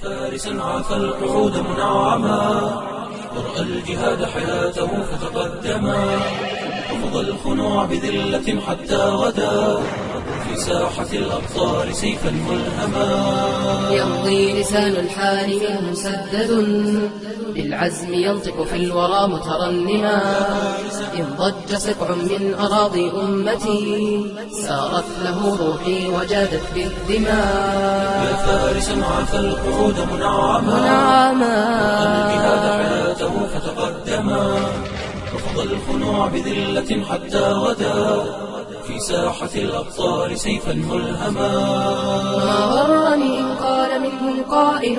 فارسا عاف القعود منعما ورأى الجهاد حياته فتقدما رفض الخنوع بذلة حتى غدا في ساحة الأبطال سيفا ملهما يمضي لسان الحال منه مسدد بالعزم ينطق في الورى مترنما إن ضج سبع من أراضي أمتي سارت له روحي وجادت بالدماء يا فارسا عاف القعود منعما الجهاد حياته فتقدما رفض الخنوع بذلة حتى غدا في ساحة الأبطال سيفا ملهما ما غرني إن قال منهم قائل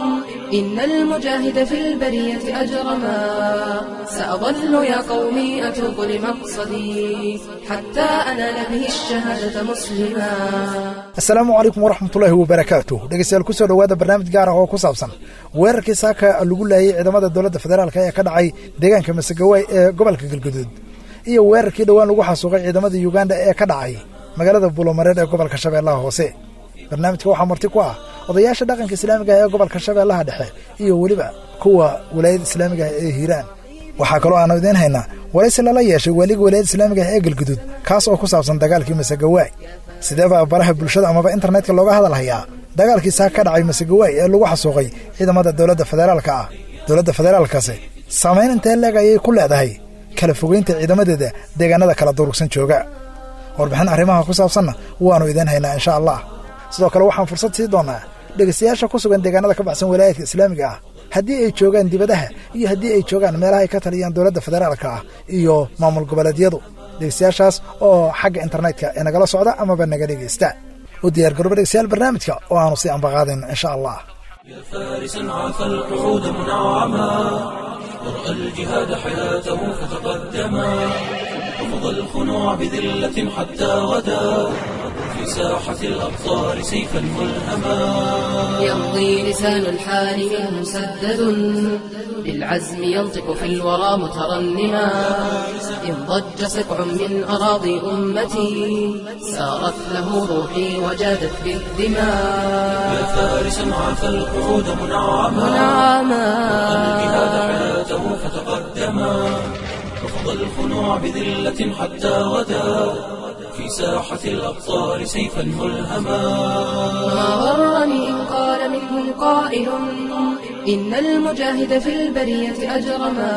إن المجاهد في البرية أجرما سأظل يا قومي أتوب لمقصدي حتى أنال به الشهادة مسلما asalaamu calaykum waraxmatullaahi wabarakaatu dhegeystayaal kusoo dhowaada barnaamij gaar ah oo ku saabsan weerarkii saaka lagu laayay ciidamada dowladda federaalka ee ka dhacay deegaanka masagawaay ee gobolka galguduud iyo weerarkii dhowaan lagu xasuuqay ciidamada yuganda ee ka dhacay magaalada buulomareed ee gobolka shabeellaha hoose barnaamijka waxaa marti ku ah odayaasha dhaqanka islaamiga ah ee gobolka shabeellaha dhexe iyo weliba kuwa walaayada islaamiga ah ee hiiraan waxaa kaloo aanu idiin haynaa waraysi lala yeeshay waaliga walaayada islaamiga ah ee galguduud kaas oo ku saabsan dagaalkii masagawaay sideeba baraha bulshada amaba internetka looga hadalhayaa dagaalkii saa ka dhacay masagawaay ee lagu xasuuqay ciidamada dowladda federaalka ah dowladda federaalkasi saamayn intee leeg ayay ku leedahay kala fogeynta ciidamadeeda deegaanada kala durugsan jooga warbixin arrimaha ku saabsanna waannu idiin haynaa insha allah sidoo kale waxaan fursad sii doonnaa dhegaystayaasha ku sugan deegaanada ka baxsan walaayadka islaamiga ah haddii ay joogaan dibadaha iyo haddii ay joogaan meelaha ay ka taliyaan dowladda federaalka ah iyo maamul goboleedyadu dhegeystayaashaas oo xagga internetka ee nagala socda amaba naga dhegaysta u diyaar garooba dhegeystayaal barnaamijka oo aanu sii ambaqaadayn insha allah يا فارسا عاف القعود منعما ورأى الجهاد حياته فتقدما رفض الخنوع بذلة حتى غدا في ساحة الأبطال سيفا ملهما يمضي لسان الحال منه مسدد بالعزم ينطق في الورى مترنما إن ضج سبع من أراضي أمتي سارت له روحي وجادت بالدماء يا فارسا عاف القعود منعما الجهاد حياته فتقدما رفض الخنوع بذلة حتى غدا في ساحة الأبطال سيفا ملهما ما غرني إن قال منهم قائل إن المجاهد في البرية أجرما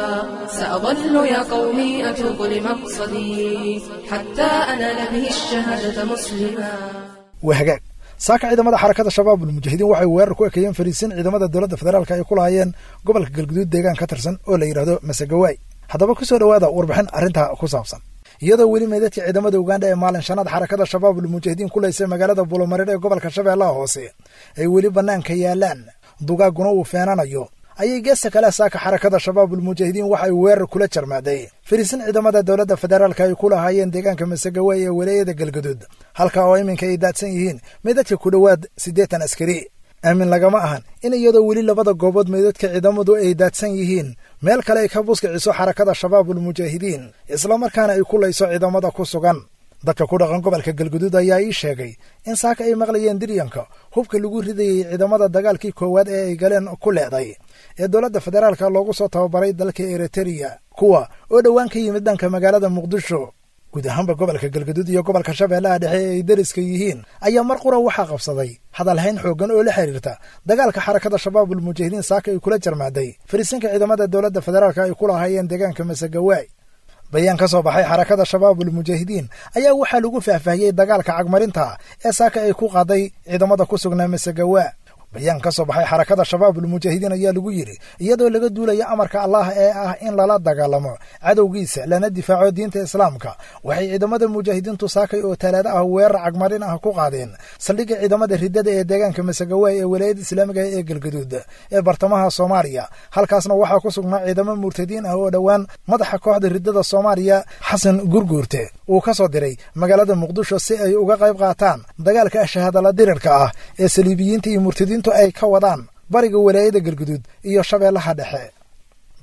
سأظل يا قومي أتوب لمقصدي حتى أنال به الشهادة مسلما waa hagaag saaka ciidamada xarakada shabaab ulmujaahidiin waxay weerar ku ekeeyeen fariisin ciidamada dowladda federaalka ay ku lahaayeen gobolka galguduud deegaan ka tirsan oo la yidhaahdo masagawaay haddaba ku soo dhowaada warbixin arrintaa ku saabsan iyadoo weli meydadka ciidamada uganda ee maalin shanaad xarakada shabaab ulmujaahidiin ku laysay magaalada buulomareer ee gobolka shabeellaha hoose ay weli bannaanka yaalaan dugaaguna uu feenanayo ayay geesta kale saaka xarakada shabaab ulmujaahidiin waxay weerar kula jarmaaday fariisin ciidamada dowladda federaalka ay ku lahaayeen deegaanka masagawaay ee walaayada galguduud halka oo iminka ay daadsan yihiin meydadka ku dhowaad siddeetan askari aamin lagama ahan in iyadoo weli labada goobood meydadka ciidamadu ay daadsan yihiin meel kale ay ka buskiciso xarakada shabaab ulmujaahidiin islamarkaana ay ku layso ciidamada ku sugan dadka ku dhaqan gobolka galguduud ayaa ii sheegay in saaka ay maqlayeen diryanka hubka lagu ridayey ciidamada dagaalkii koowaad ee ay galeen ku leeday ee dowladda federaalka loogu soo tababaray dalka eritreya kuwa oo dhowaan ka yimid dhanka magaalada muqdisho guud ahaanba gobolka galguduud iyo gobolka shabeellaha dhexe ee ay deriska yihiin ayaa mar qura waxaa qabsaday hadalhayn xooggan oo la xiriirta dagaalka xarakada shabaab ulmujaahidiin saaka ay kula jarmaaday fariisinka ciidamada dowladda federaalka ay ku lahaayeen deegaanka masagawaay bayaan ka soo baxay xarakada shabaab ulmujaahidiin ayaa waxaa lagu faahfaahiyey dagaalka cagmarinta ee saaka ay ku qaaday ciidamada ku sugnaa masagawa bayaan ka soo baxay xarakada shabaab ulmujaahidiin ayaa lagu yidhi iyadoo laga duulaya amarka allah ee ah in lala dagaalamo cadowgiisa lana difaaco diinta islaamka waxay ciidamada mujaahidiintu saakay oo talaado ah weerar cagmarin ah ku qaadeen saldhigga ciidamada riddada ee deegaanka masagawaay ee walaayada islaamiga ee galgaduud ee bartamaha soomaaliya halkaasna waxaa ku sugnaa ciidamo murtadiin ah oo dhowaan madaxa kooxda riddada soomaaliya xasan gurguurte uu ka soo diray magaalada muqdisho si ay uga qayb qaataan dagaalka shahaadala dirirka ah ee saliibiyiinta iyo murtadiintu ay ka wadaan bariga walaayada galguduud iyo shabeellaha dhexe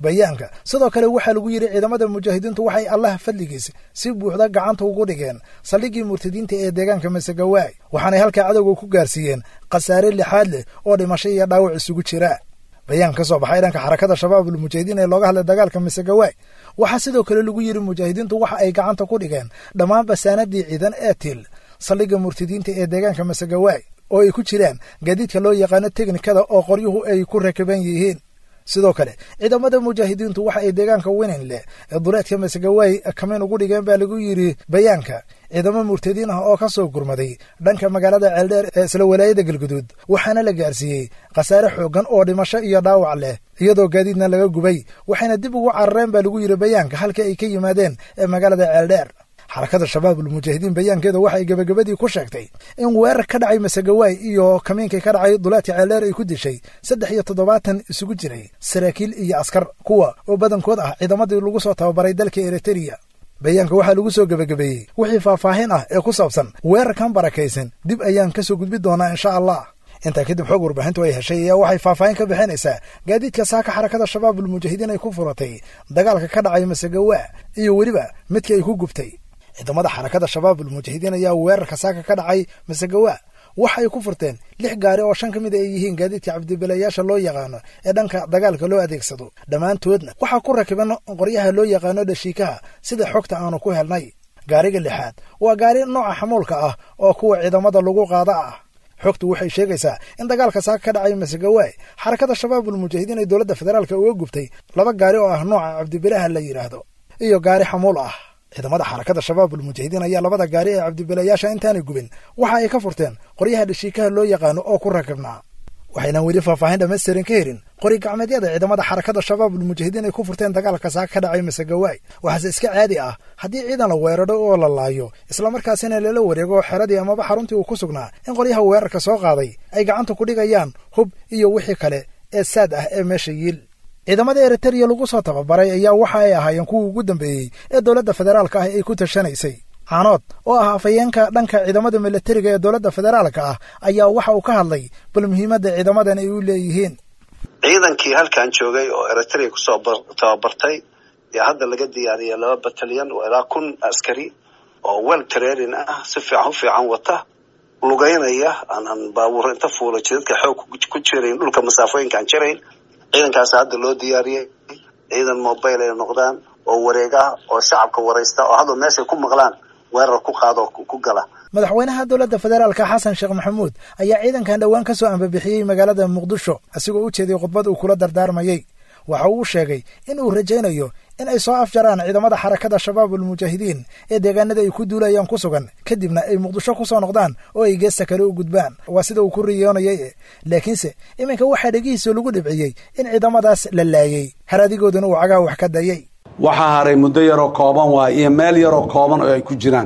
bayaanka sidoo kale waxaa lagu yidhi ciidamada mujaahidiintu waxay allah fadligiis si buuxda gacanta ugu dhigeen saldhiggii murtadiinta ee deegaanka masegawaay waxaanay halkaa cadowga ku gaarsiiyeen khasaare lixaad leh oo dhimasho iyo dhaawac isugu jira bayaan ka soo baxay dhanka xarakada shabaabul mujaahidiin ee looga hadlay dagaalka masegawaay waxaa sidoo kale lagu yidhi mujaahidiintu waxa ay gacanta ku dhigeen dhammaan basaanadii ciidan ee til saldhigga murtadiinta ee deegaanka masegawaay oo ay ku jiraan gaadiidka loo yaqaano teknikada oo qoryuhu ay ku rakaban yihiin sidoo kale ciidamada mujaahidiintu waxa ay deegaanka winin leh ee duleedka masegawaay kamiin ugu dhigeen baa lagu yidhi bayaanka ciidamo murtadiin ah oo ka soo gurmaday dhanka magaalada ceeldheer ee isla walaayada galguduud waxaana la gaarsiiyey khasaare xooggan oo dhimasho iyo dhaawac leh iyadoo gaadiidna laga gubay waxayna dib ugu carareen baa lagu yidhi bayaanka halka ay ka yimaadeen ee magaalada ceeldheer xarakada shabaabul mujaahidiin bayaankeeda waxay gebagabadii ku sheegtay in weerar ka dhacay masegawaay iyo kamiinkii ka dhacay duleedka ceeldheer ay ku dishay saddex iyo toddobaatan isugu jiray saraakiil iyo askar kuwa oo badankood ah ciidamadii lagu soo tababaray dalka eritreya bayaanka waxaa lagu soo gebagabeeyey wixii faahfaahin ah ee ku saabsan weerarkan barakaysan dib ayaan ka soo gudbi doonaa insha allah intaa kadib xoog warbaahintu ay heshay ayaa waxay faahfaahin ka bixinaysaa gaadiidka saaka xarakada shabaabul mujaahidiin ay ku furatay dagaalka ka dhacay masegawaa iyo weliba midkii ay ku gubtay ciidamada xarakada shabaabul mujaahidiin ayaa weerarka saaka ka dhacay masegawaa waxa ay ku furteen lix gaari oo shan ka mid ay yihiin gaadiidka cabdibilayaasha loo yaqaano ee dhanka dagaalka loo adeegsado dhammaantoodna waxaa ku rakiban qoryaha loo yaqaano dhashiikaha sida xogta aanu ku helnay gaariga lixaad waa gaari nooca xamuulka ah oo kuwa ciidamada lagu qaada ah xogtu waxay sheegaysaa in dagaalka saaka ka dhacay masegawaay xarakada shabaabul mujaahidiin ay dowladda federaalka uga gubtay laba gaari oo ah nooca cabdibilaha la yidhaahdo iyo gaari xamuul ah ciidamada xarakada shabaabul mujaahidiin ayaa labada gaari ee cabdibilayaasha intaanay gubin waxa ay ka furteen qoryaha dhashiikaha loo yaqaano oo ku rakibnaa waxaynan weli faahfaahin dhammaystiran ka helin qori gacmeedyada ciidamada xarakada shabaabul mujaahidiin ay ku furteen dagaalka saaka ka dhacay masegawaay waxaase iska caadi ah haddii ciidan la weeraro oo la laayo islamarkaasina lala wareego xeradii amaba xaruntii uu ku sugnaa in qoryaha weerarka soo qaaday ay gacanta ku dhigayaan hub iyo wixii kale ee saad ah ee meesha yiil ciidamada eritreya lagu soo tababaray ayaa waxa ay ahaayeen kuwii ugu dambeeyey ee dowladda federaalka ah ay ku tashanaysay caanood oo ah afayeenka dhanka ciidamada milatariga ee dowladda federaalka ah ayaa waxa uu ka hadlay bal muhiimadda ciidamadan ay u leeyihiin ciidankii halkan joogay oo eritrea kusoo tababartay yaa hadda laga diyaariyay laba batalyan oo ilaa kun askari oo wel training ah si fiican u fiican wata lugeynaya aanan baabuur inta fuula jidadka xoog ku jirayn dhulka masaafooyinka aan jirayn ciidankaas hadda loo diyaariyey ciidan mobile ay noqdaan oo wareeg ah oo shacabka waraysta oo hadda meeshay ku maqlaan weerar ku qaado ku gala madaxweynaha dowladda federaalka xasan sheekh maxamuud ayaa ciidankan dhowaan ka soo ambabixiyey magaalada muqdisho asigoo u jeeday khudbad uu kula dardaarmayey waxa uu sheegay in uu rajaynayo in ay soo afjaraan ciidamada xarakada shabaabul mujaahidiin ee deegaanada ay ku duulayaan ku sugan kadibna ay muqdisho ku soo noqdaan oo ay geesta kale u gudbaan waa sida uu ku riyoonayay laakiinse iminka waxaa dhegihiisa lagu dhibciyey in ciidamadaas la laayey haradigoodana uu cagaa wax ka dayay waxaa haray muddo yaroo kooban waay iyo meel yaroo kooban oo ay ku jiraan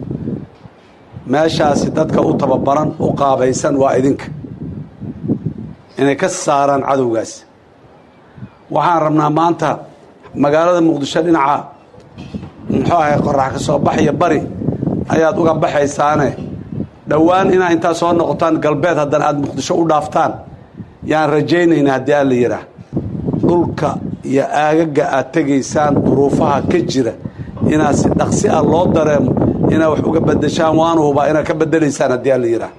meeshaasi dadka u tababaran u qaabaysan waa idinka inay ka saaraan cadowgaas waxaan rabnaa maanta magaalada muqdisho dhinaca muxuu ahay qorax ka soo baxaya bari ayaad uga baxaysaane dhowaan inaa intaa soo noqotaan galbeed haddana aada muqdisho u dhaaftaan yaan rajaynayna haddii alla yidhaah dhulka iyo aagaga aad tegaysaan duruufaha ka jira inaad si dhaqsi ah loo dareemo inaad wax uga bedeshaan waanu hubaa inaad ka bedelaysaan haddii alla yidhaah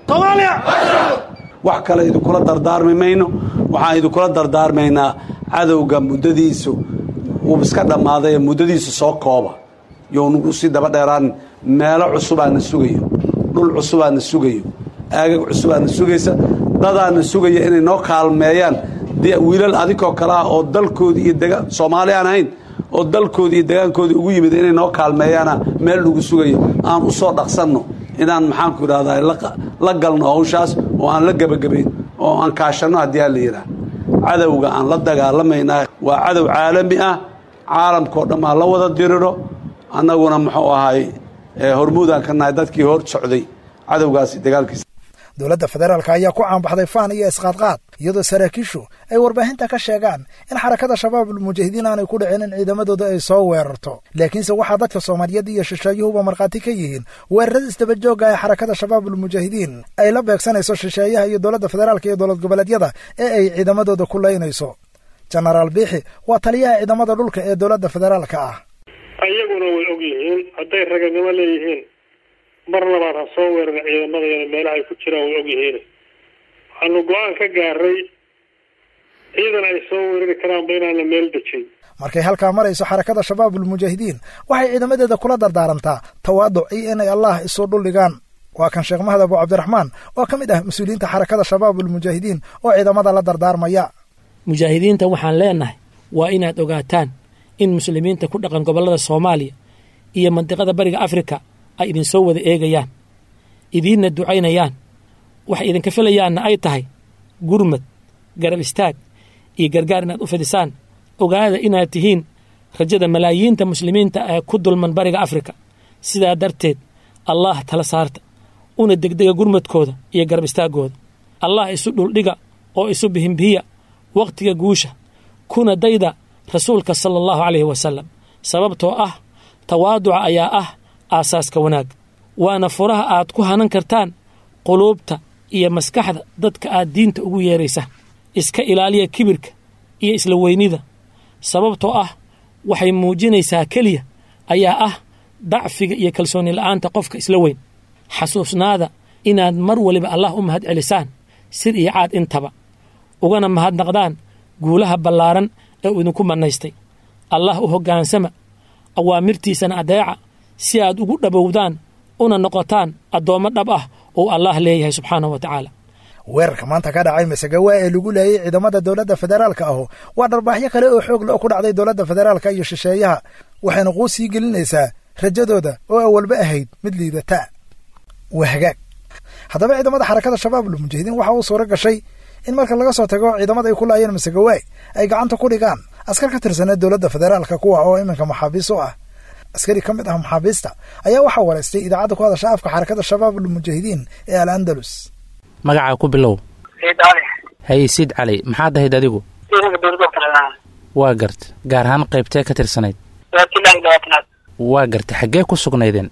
wax kale idinkula dardaarmi mayno waxaan idinkula dardaarmaynaa cadowga muddadiisu uu iska dhammaaday muddadiisu soo kooba younagu sii daba dheeraan meelo cusubaana sugayo dhul cusubaana sugayo aagag cusubaana sugaysa dadaana sugaya inay noo kaalmeeyaan wiilal adinkoo kale ah oo dalkoodii iyo dega soomaali aan ahayn oo dalkoodii iyo degaankoodii ugu yimid inay noo kaalmeeyaana meel lagu sugayo aan u soo dhaqsanno inaan maxaanku idhahdaa la galno hawshaas oo aan la gebagabayn oo aan kaashanno haddii aa la yidhaah cadowga aan la dagaalamaynaa waa cadow caalami ah caalamkao dhan aan la wada diriro annaguna muxuu ahay hormuudaan ka nahay dadkii hor socday cadowgaasi dagaalkiisa dowladda federaalka ayaa ku caanbaxday faan iyo isqaadqaad iyadoo saraakiishu ay warbaahinta ka sheegaan in xarakada shabaabul mujaahidiin aanay ku dhicin in ciidamadooda ay soo weerarto laakiinse waxaa dadka soomaaliyeed iyo shisheeyuhuba markhaati ka yihiin weerarada isdabajooga ee xarakada shabaabul mujaahidiin ay la beegsanayso shisheeyaha iyo dowladda federaalka iyo dowlad goboleedyada ee ay ciidamadooda ku laynayso jenaraal biixi waa taliyaha ciidamada dhulka ee dowladda federaalka ah iyaguna way og yihiin hadday raganimo leeyihiin mar labaad ha soo weerara ciidamadayana meelaha ay ku jiraan way og yihiin waxaanu go-aan ka gaaray ciidan ay soo weerari karaanba inaan la meel dejin markay halkaa marayso xarakada shabaabulmujaahidiin waxay ciidamadeeda kula dardaarantaa tawaaduc iyo inay allah isu dhuldhigaan waa kan sheekh mahad abu cabdiraxmaan oo ka mid ah mas-uuliyiinta xarakada shabaabulmujaahidiin oo ciidamada la dardaarmaya mujaahidiinta waxaan leenahay waa inaad ogaataan in muslimiinta ku dhaqan gobollada soomaaliya iyo mandiqada bariga afrika ay idinsoo wada eegayaan idiinna ducaynayaan waxay idinka filayaanna ay tahay gurmad garab istaag iyo gargaar inaad u fidisaan ogaada inaad tihiin rajada malaayiinta muslimiinta ee ku dulman bariga afrika sidaa darteed allah tala saarta una degdega gurmadkooda iyo garab istaaggooda allah isu dhuldhiga oo isu bihimbihiya wakhtiga guusha kuna dayda rasuulka sala allahu calayhi wasalam sababtoo ah tawaaduca ayaa ah aasaaska wanaag waana furaha aad ku hanan kartaan quluubta iyo maskaxda dadka aad diinta ugu yeeraysa iska ilaaliya kibirka iyo isla weynida sababtoo ah waxay muujinaysaa keliya ayaa ah dacfiga iyo kalsooni la'aanta qofka isla weyn xasuusnaada inaad mar waliba allah u mahad celisaan sir iyo caad intaba ugana mahadnaqdaan guulaha ballaaran ee uu idinku mannaystay allah u hoggaansama awaamirtiisana adeeca si aad ugu dhabowdaan una noqotaan addoommo dhab ah oo allah leeyahay subxaanahu wa tacaala weerarka maanta ka dhacay masagawaa ee lagu leeyay ciidamada dowladda federaalka ahu waa dharbaaxyo kale oo xoog le ku dhacday dowladda federaalka iyo shisheeyaha waxayna quu sii gelinaysaa rajadooda oo awalba ahayd mid liidata waa hagaag haddaba ciidamada xarakada shabaabulmujaahidiin waxa uu suuro gashay in marka laga soo tago ciidamada ay ku laayeen masagawaay ay gacanta ku dhigaan askar ka tirsaneed dowladda federaalka kuwa oo iminka maxaabiis u ah askari ka mid ah maxaabiista ayaa waxaa waraystay idaacadda ku hadasha afka xarakada shabaabulmujaahidiin ee al andalus magacaa ku bilow haye siid cali maxaad ahayd adigu waa garta gaar ahaan qaybtee ka tirsanayd waa garta xaggee ku sugnaydeen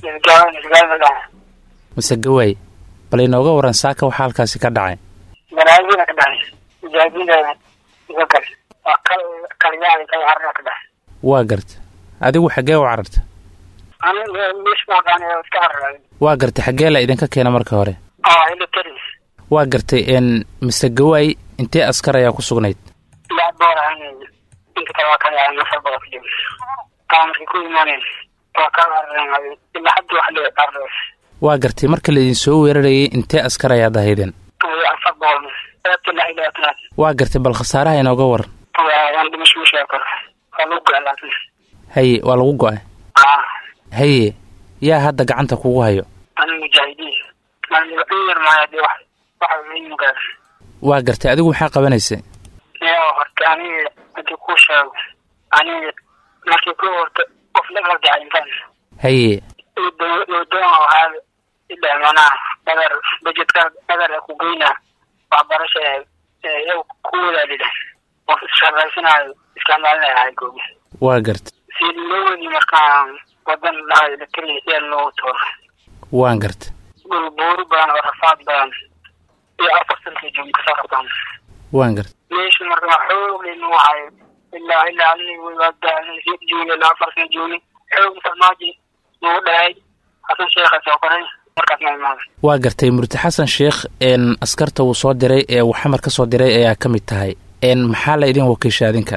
mise gawaay bal inooga waran saaka waxaa halkaasi ka dhacay banaadina ka dhacay mujaahidiinta iga gal waa kal kalyaali kal carra ka dhacay waa garta adigu xaggee u cararta aniga mish maaqaan ee iska carray waa garta xaggee la idinka keena marka hore aa ila teris waa gartay een mise gawaay intee askar ayaa ku sugnayd ilaa boor ahan inta kale waa kala yahay nafar bada ku jiro taa markay ku imaaneen waa ka carareen ilaa hadda wax lee carray waa gartay marka laidin soo weerarayay intee askar ayaad ahaydeen afar boqol ilaa ilaa tanaad waa gartay bal khasaaraha inooga waran waan dhimasho u sheeg karo waa lagu go'a laakiin haye waa lagu go-ay aa haye yaa hadda gacanta kugu hayo aniga mujaahidiin maan in yar maayo dee wax waxa muhiim gaar waa gartay adigu maxaa qabanaysay yaa horta aniga hadii kuu sheego aniga markii ku horta qof la gargacaysan haye doon waxaa ilaa manaa dhagar bajetka dhagar ku geyna waxbarasha iyagu ku wadaadida qof isshaqaysanayo isticmaalinaya haygogi waa gartay si loo wadi markaan wadan dhahay lakeliya yaa loogu tooro waan gartay dhul buuri badan oo rafaad badan iyo afar sanka joogi kasoo qabtaan waan gartay meesha marka xoog laynu wahayo ilaa ilaa aniga joogi ilaa afar sana joogi xoog farmaaji nagu dhahay xasan sheekha soo koray markaas ma imaaday waa gartay murti xasan sheekh een askarta uu soo diray ee uu xamar ka soo diray ayaa ka mid tahay een maxaa la idin wakiisha adinka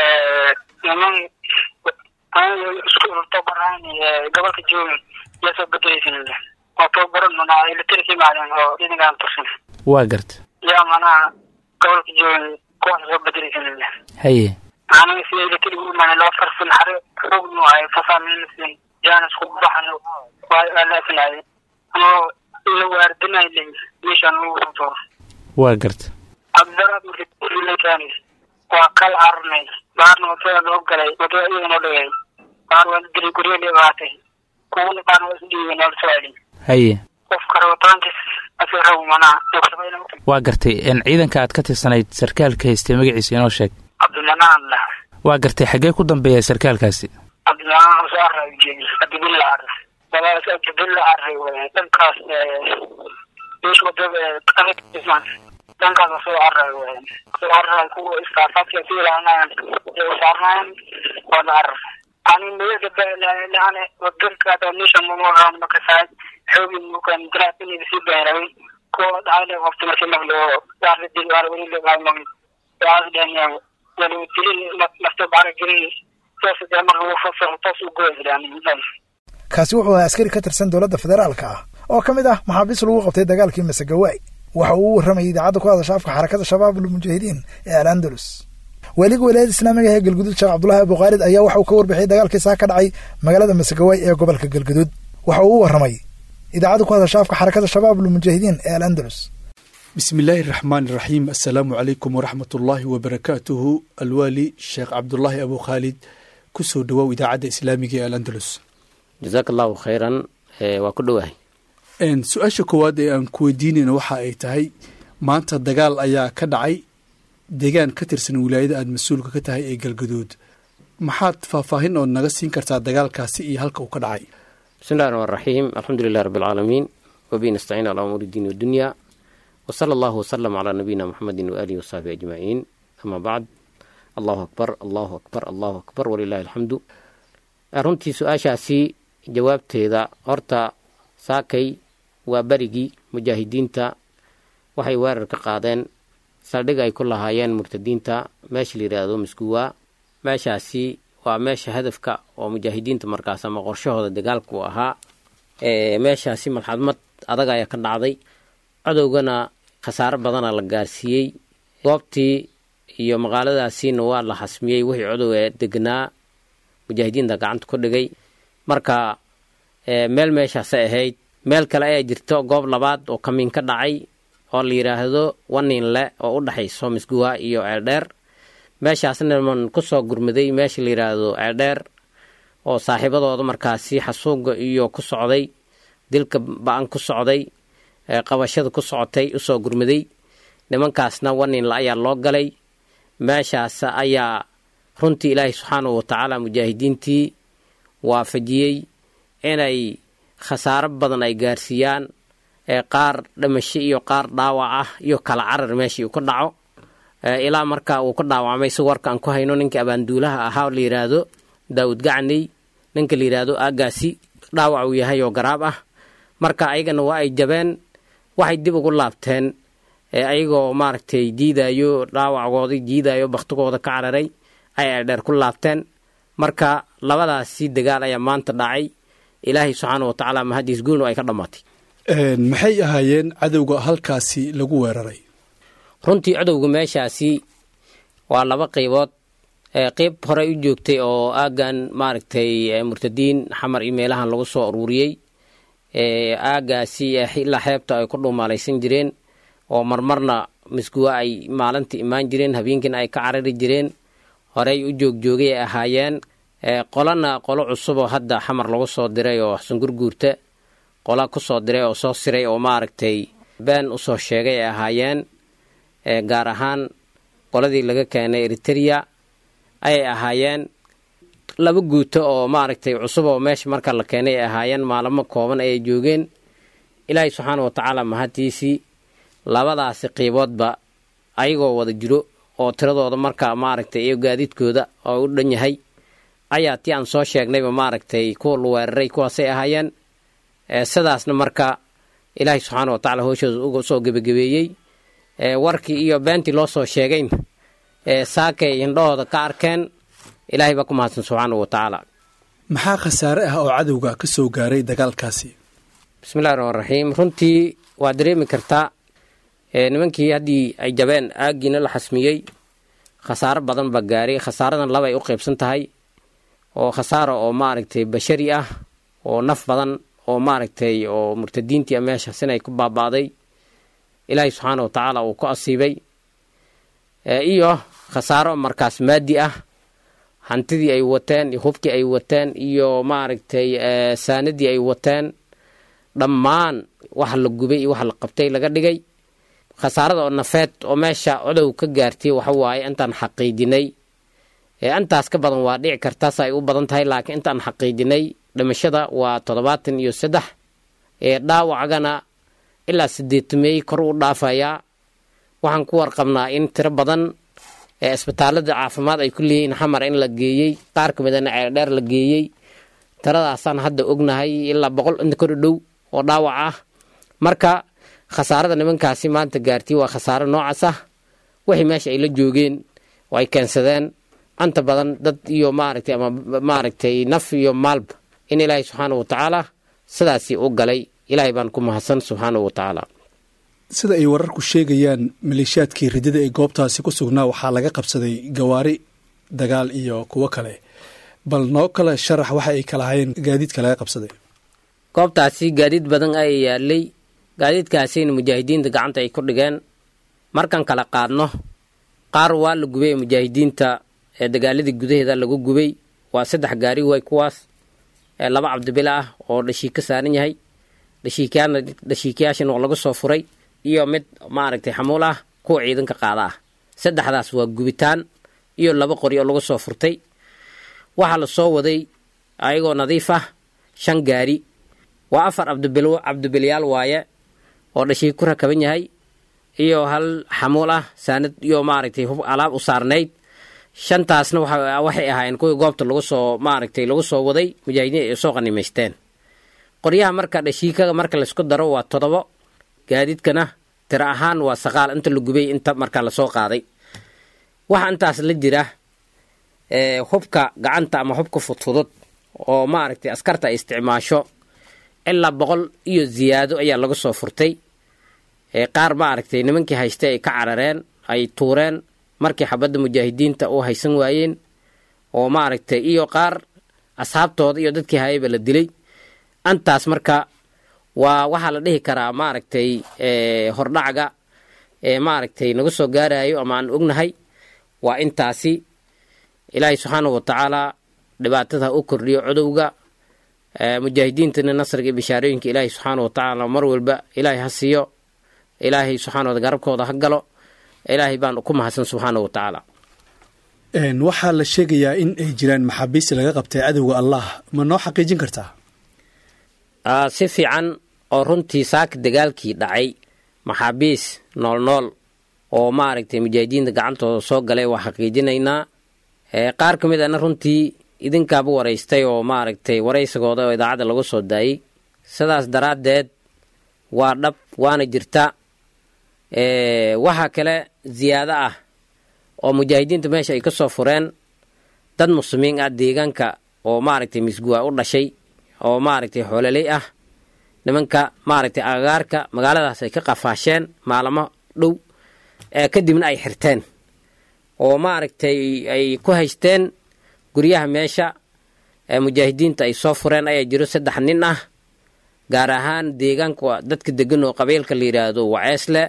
niman aniga isku tabaran gobolka joogi yaa soo bedelaysin waa tababaran manaa ilitari ka imaadeen oo idinkaan tursan waa gartay yaa manaa gobolka joogi kuwaas soo bedelaysin haye aniga sida ilitari u imaanay laba farsan xare xoog nu ahay fasaamiinsin jaanis ku baxan waa laafinaaye anoo la waardinay meeshaan lagu soo tooro waa gartay cabdaraad markay waa kal carnay baarna wadada loo galay wadada iyaga noo dhigay baar waa la dilay guryo dhibaatay kuwana baarna waa isdhiibay noola soo celin haye qofka rabitaankiis asii rabo manaa waa gartay een ciidanka aad ka tirsanayd sarkaalka haystay magaciisa inoo sheeg cabdimanaan lah waa gartay xaggee ku dambeeya sarkaalkaasi cabdimanaan soo array jeedi cabdibilla array walaas cabdibilla array wey dhankaas meesha wadada dhankaas soo carar wayan soo carar kuwa iskaafaadka ku ilaalinayan ee saarnayan oo la carar ani meelka laane wadanka domisha munuha makasaay xoogi mukan daraasini si beeray ko dhaale waqti markii maglo yaar dil war wali le bay mag yaar danya wali dilin lafta bara gelin toos de mar uu fasal toos u goosdaan kaasi wuxuu ahaa askari ka tirsan dowladda federaalka ah oo ka mid ah maxaabiis lagu qabtay dagaalkii masagawaay waxa uu u warramayay idaacadda ku hadasha afka xarakada shabaab almujaahidiin ee al andalus waaliga walaayada islaamiga ee galguduud sheekh cabdulahi abukhaalid ayaa waxa uu ka warbixiyay dagaalkii saa ka dhacay magaalada masagawaay ee gobolka galguduud waxa uu u warramay idaacadda ku hadasha afka xarakada shabaab almujaahidiin ee al andalus bismi illaahi araxmaan iraxiim assalaamu calaykum waraxmat ullaahi wabarakaatuhu alwaali sheekh cabdulaahi abu khaalid kusoo dhawow idaacadda islaamiga ee al andalus jazaak allahu khayran waa ku dhowahay su-aasha koowaad ee aan ku weydiinayna waxa ay tahay maanta dagaal ayaa ka dhacay deegaan ka tirsan wilaayada aada mas-uulka ka tahay ee galgaduud maxaad faahfaahin ood naga siin kartaa dagaalkaasi iyo halka uu ka dhacay bismi llahi raxmaan raxiim alxamdu lilah rabbi alcaalamiin wabihi nastaciin calaa umuuri diin wadunya wa sala allahu wasalam calaa nabiyina muxamedin waaalihi wasaxbi ajmaciin ama bacd allahu akbar allahu akbar allahu akbar walilahi alxamdu runtii su-aashaasi jawaabteeda horta saakay waa berigii mujaahidiinta waxay weerar ka qaadeen saldhig ay ku lahaayeen murtadiinta meesha la yidhaahdo miskuwa meeshaasi waa meesha hadafka oo mujaahidiinta markaas ama qorshahooda dagaalku ahaa meeshaasi malxadmad adag ayaa ka dhacday cadowgana khasaaro badana la gaarsiiyey goobtii iyo maqaaladaasiina waa la xasmiyey wixii cadow ee degnaa mujaahidiinta gacanta ku dhigay marka meel meeshaasay ahayd meel kale ayaa jirto goob labaad oo kamiin ka dhacay oo la yidhaahdo waninle oo u dhexayso misguwa iyo ceeldheer meeshaasna man ku soo gurmaday meesha la yidhaahdo ceeldheer oo saaxiibadooda markaasi xasuuga iyo ku socday dilka ba-an ku socday qabashada ku socotay usoo gurmaday nimankaasna waninle ayaa loo galay meeshaas ayaa runtii ilaahay subxaanahu watacaala mujaahidiintii waafajiyey inay khasaaro badan ay gaarsiiyaan ee qaar dhimasho iyo qaar dhaawac ah iyo kala carar meeshii uu ka dhaco ilaa marka uu ka dhaawacmay si warka aan ku hayno ninka abaanduulaha ahaa oo la yidhaahdo daawud gacney ninka la yidhaahdo aagaasi dhaawac uu yahay oo garaab ah marka ayagana waa ay jabeen waxay dib ugu laabteen ayagoo maaragtay diidayo dhaawacgoodii diidayo baktigooda ka cararay ay eedheer ku laabteen marka labadaasi dagaal ayaa maanta dhacay ilaahay subxaana wa tacaala mahadiis guulnu ay ka dhammaatay maxay ahaayeen cadowga halkaasi lagu weeraray runtii cadowga meeshaasi waa laba qaybood qeyb horey u joogtay oo aaggan maaragtay murtadiin xamar iyo meelahan lagu soo aruuriyey aagaasi ilaa xeebta ay ku dhuumaalaysan jireen oo marmarna misguwa ay maalintii imaan jireen habeenkiina ay ka carari jireen horey u joogjoogay ay ahaayeen qolana qolo cusub oo hadda xamar lagu soo diray oo xsungurguurta qola ku soo diray oo soo siray oo maaragtay been usoo sheegay ay ahaayeen gaar ahaan qoladii laga keenay eritereya ayay ahaayeen laba guuto oo maaragtay cusub oo meesha marka la keenay ay ahaayeen maalamo kooban ayay joogeen ilaahay subxaana wa tacaala mahadtiisii labadaasi qiiboodba ayagoo wada jiro oo tiradooda marka maaragtay iyo gaadiidkooda oo u dhan yahay ayaa tii aan soo sheegnayba maaragtay kuwa la weeraray kuwaasay ahaayeen sidaasna marka ilaahay subxaana wa tacala hooshooda uga soo gebagabeeyey warkii iyo beentii loo soo sheegayn saakay indhahooda ka arkeen ilaahay baa ku mahadsan subxaana wa tacaala maxaa khasaare ah oo cadowga ka soo gaaray dagaalkaasi bismillahi raxmaan raxiim runtii waa dareemi kartaa nimankii haddii ay jabeen aaggiina la xasmiyey khasaaro badan baa gaaray khasaaradan labay u qaybsan tahay oo khasaaro oo maaragtay bashari ah oo naf badan oo maaragtay oo murtadiintii a meeshaas inay ku baaba'day ilaahay subxaana wa tacaala uu ku asiibay iyo khasaaro markaas maadi ah hantidii ay wateen hubkii ay wateen iyo maaragtay saanadii ay wateen dhammaan wax la gubay iyo wax la qabtay laga dhigay khasaarada oo nafeed oo meesha codow ka gaartay waxa waaye intaan xaqiijinay intaas ka badan waa dhici kartaas ay u badan tahay laakiin intaan xaqiijinay dhimashada waa toddobaatan iyo saddex dhaawacgana ilaa sideetameey kor u dhaafayaa waxaan ku warqabnaa in tiro badan ee isbitaalada caafimaad ay ku leeyihiin xamar in la geeyey qaar ka midana ceeldheer la geeyey tiradaasaan hadda ognahay ilaa boqol inta kor dhow oo dhaawac ah marka khasaarada nimankaasi maanta gaartay waa khasaaro noocaas ah wixii meesha ay la joogeen oo ay keensadeen anta badan dad iyo maaragtay ama maaragtay naf iyo maalba in ilaahay subxaana wa tacaala sidaasii u galay ilaahay baan ku mahadsan subxaana wa tacaala sida ay wararku sheegayaan maleeshiyaadkii ridada ee goobtaasi ku sugnaa waxaa laga qabsaday gawaari dagaal iyo kuwo kale bal noo kale sharax waxa ay kala hayeen gaadiidka laga qabsaday goobtaasi gaadiid badan ayaa yaalay gaadiidkaasina mujaahidiinta gacanta ay ku dhigeen markaan kala qaadno qaar waa la gubay ee mujaahidiinta ee dagaaladii gudaheeda lagu gubay waa saddex gaari way kuwaas ee laba cabdibila ah oo dhashiik ka saaran yahay dhashiikayaana dhashiikayaashana waa lagu soo furay iyo mid maaragtay xamuul ah kuwa ciidanka qaada ah saddexdaas waa gubitaan iyo laba qori oo lagu soo furtay waxaa la soo waday ayagoo nadiif ah shan gaari waa afar cabdibil cabdibilyaal waaye oo dhashiik ku rakaban yahay iyo hal xamuul ah saanad iyo maaragtay hub alaab u saarnayd shantaasna waxay ahaayeen kuwii goobta lagu soo maaragtay lagu soo waday mujaahidiin ay soo qanimaysteen qoryaha marka dhashiikaga marka laysku daro waa todobo gaadiidkana tiro ahaan waa saqaal inta la gubay inta marka lasoo qaaday waxaa intaas la jira hubka gacanta ama hubka fudfudud oo maaragtay askarta ay isticmaasho ilaa boqol iyo ziyaado ayaa laga soo furtay qaar maaragtay nimankii haystay ay ka carareen ay tuureen markii xabadda mujaahidiinta u haysan waayeen oo maaragtay iyo qaar asxaabtooda iyo dadkii hayayba la dilay antaas marka waa waxaa la dhihi karaa maaragtay hordhacga ee maaragtay naga soo gaarayo ama aan ognahay waa intaasi ilaahay subxaanahu wa tacaala dhibaatada u kordhiyo codowga mujaahidiintana nasriga iyo bishaarooyinka ilaahay subxaana wa tacaala mar walba ilaahay ha siiyo ilaahay subxaana wa garabkooda ha galo ilaahay baan ku mahadsan subxaana wa tacaala waxaa la sheegayaa in ay jiraan maxaabiis laga qabtay cadowga allah ma noo xaqiijin kartaa si fiican oo runtii saaka dagaalkii dhacay maxaabiis nool nool oo maaragtay mujaahidiinta gacantooda soo galay waa xaqiijinaynaa qaar ka mid ana runtii idinkaaba waraystay oo maaragtay waraysigooda oo idaacadda lagu soo daayey sidaas daraaddeed waa dhab waana jirta waxaa kale ziyaado ah oo mujaahidiinta meesha ay ka soo fureen dad muslimiin ah deegaanka oo maaragtay misguwa u dhashay oo maaragtay xoololey ah nimanka maaragtay agagaarka magaaladaas ay ka qafaasheen maalamo dhow kadibna ay xirteen oo maaragtay ay ku haysteen guryaha meesha mujaahidiinta ay soo fureen ayaa jiro saddex nin ah gaar ahaan deegaanka dadka degan oo qabiilka la yidhaahdo waceesle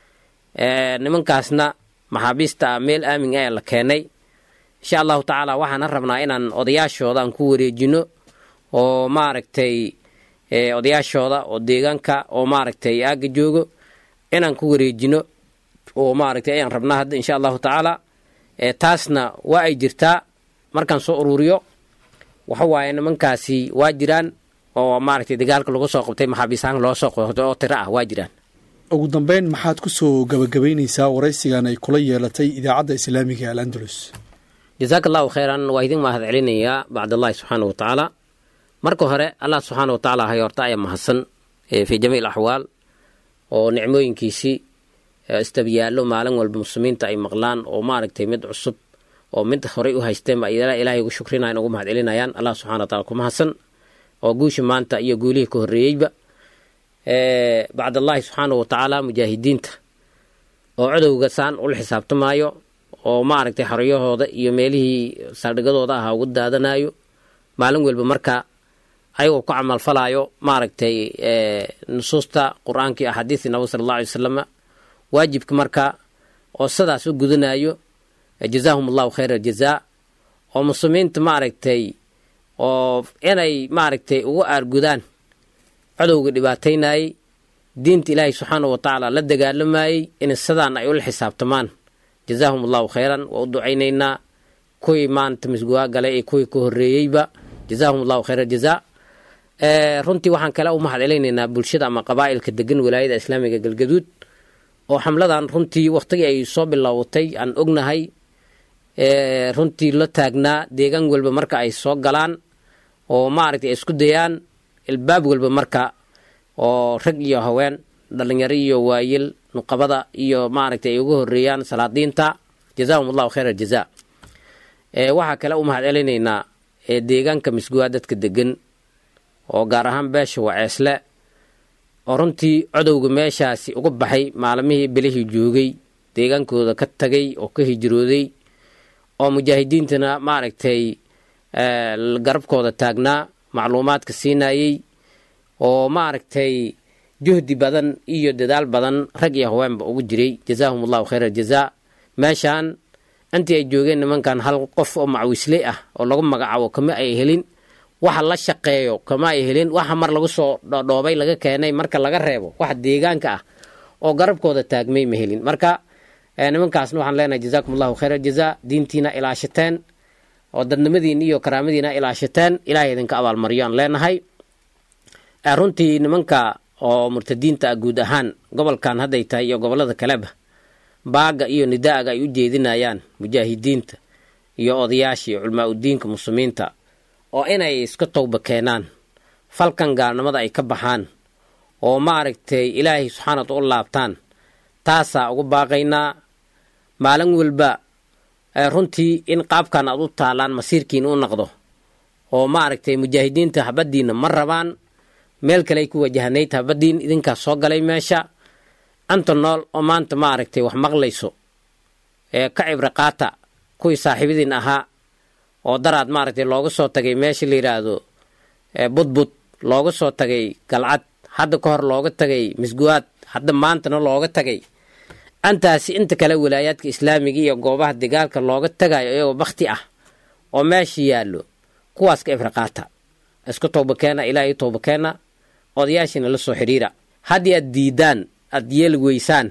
nimankaasna maxaabiista meel aamin ayaa la keenay insha allahu tacaala waxaana rabnaa inaan odayaashooda aan ku wareejino oo maaragtay odayaashooda oo deegaanka oo maaragtay aaga joogo inaan ku wareejino oo maaragtay ayaan rabnaa hadda insha allahu tacaala taasna waa ay jirtaa markaan soo ururiyo waxa waaye nimankaasi waa jiraan oo maaragtay dagaalka lagu soo qabtay maxaabiisahaan loo soo qoxday oo tiro ah waa jiraan ugu dambeyn maxaad ku soo gabagabaynaysaa waraysigan ay kula yeelatay idaacadda islaamiga al andalus jasaaka allahu khayran waa idin mahad celinayaa bacdallahi subxaana wa tacaala marka hore allah subxaana wa tacaala hay horta ayaa mahadsan fii jamiic axwaal oo nicmooyinkiisii istabiyaallo maalin walba muslimiinta ay maqlaan oo maaragtay mid cusub oo mid horay u haysteen ba ilaahay ugu shukrinayan ugu mahad celinayaan allah subxana wa taala ku mahadsan oo guusha maanta iyo guulihii ka horreeyeyba bacdallahi subxaana wa tacaala mujaahidiinta oo codowga saan ula xisaabtamaayo oo maaragtay xoriyahooda iyo meelihii saldhigadooda ahaa ugu daadanayo maalin walba marka ayagoo ku camalfalayo maaragtay nusuusta qur-aanka iyo axaadiistii nabig sala allah alay wasalama waajibka marka oo sidaas u gudanayo jazaahum allahu khayra aljazaa oo muslimiinta maaragtay oo inay maaragtay ugu aargudaan codowga dhibaataynayey diinta ilaahay subxaana wa tacaala la dagaalamayey in sidaan ay ula xisaabtamaan jazaahum allahu khayran waa u ducaynaynaa kuwii maanta misguwaa galay ee kuwii ka horreeyeyba jazaahum allahu khayra jazaa runtii waxaan kale u mahad celaynaynaa bulshada ama qabaa'ilka degan walaayada islaamiga galgaduud oo xamladan runtii wakhtigii ay soo bilowatay aan ognahay runtii la taagnaa deegaan walba marka ay soo galaan oo maaragtay ay isku dayaan ilbaab walba marka oo rag iyo haween dhalinyaro iyo waayil nuqabada iyo maaragtay ay uga horeeyaan salaadiinta jazaahum allahu khayr aljaza waxaa kale u mahad celinaynaa deegaanka misguwaa dadka degan oo gaar ahaan beesha waceesle oo runtii codowga meeshaasi uga baxay maalmihii bilihii joogay deegaankooda ka tagay oo ka hijrooday oo mujaahidiintana maaragtay garabkooda taagnaa macluumaadka siinayey oo maaragtay juhdi badan iyo dadaal badan rag iyo haweenba ugu jiray jazaahum allahu khayr aljazaa meeshaan intii ay joogeen nimankan hal qof oo macwisley ah oo lagu magacaabo kama ay helin waxa la shaqeeyo kama ay helin waxa mar lagu soo dhoodhoobay laga keenay marka laga reebo waxa deegaanka ah oo garabkooda taagmay ma helin marka nimankaasna waxaan leenahay jazaakum allahu khayr aljazaa diintiina ilaashateen oo dadnimadiina iyo karaamadiina ilaashateen ilahay idinka abaalmariyo aan leenahay runtii nimanka oo murtadiinta ah guud ahaan gobolkan hadday tahay iyo gobolada kaleba baaga iyo nidaaga ay u jeedinayaan mujaahidiinta iyo odayaasha iyo culmaa udiinka muslimiinta oo inay iska towba keenaan falkan gaalnimada ay ka baxaan oo maaragtay ilaahay subxaanat u laabtaan taasaa ugu baaqaynaa maalin walba runtii in qaabkan aad u taalaan masiirkiina u naqdo oo maaragtay mujaahidiinta habadiina ma rabaan meel kale ay ku wajahanayd habadiin idinkaas soo galay meesha anta nool oo maanta maaragtay wax maqlayso ee ka cibri qaata kuwii saaxiibadiin ahaa oo daraad maaragtay looga soo tagay meesha la yidhaahdo budbud looga soo tagay galcad hadda ka hor looga tagay misguwaad hadda maantana looga tagay antaasi inta kale walaayaadka islaamiga iyo goobaha dagaalka looga tagayo iyagoo bakti ah oo meesha yaallo kuwaas ka cibri qaata isku towbakeena ilaahay towbakeena odayaashiina la soo xidhiira haddii aad diidaan aad yeeli weysaan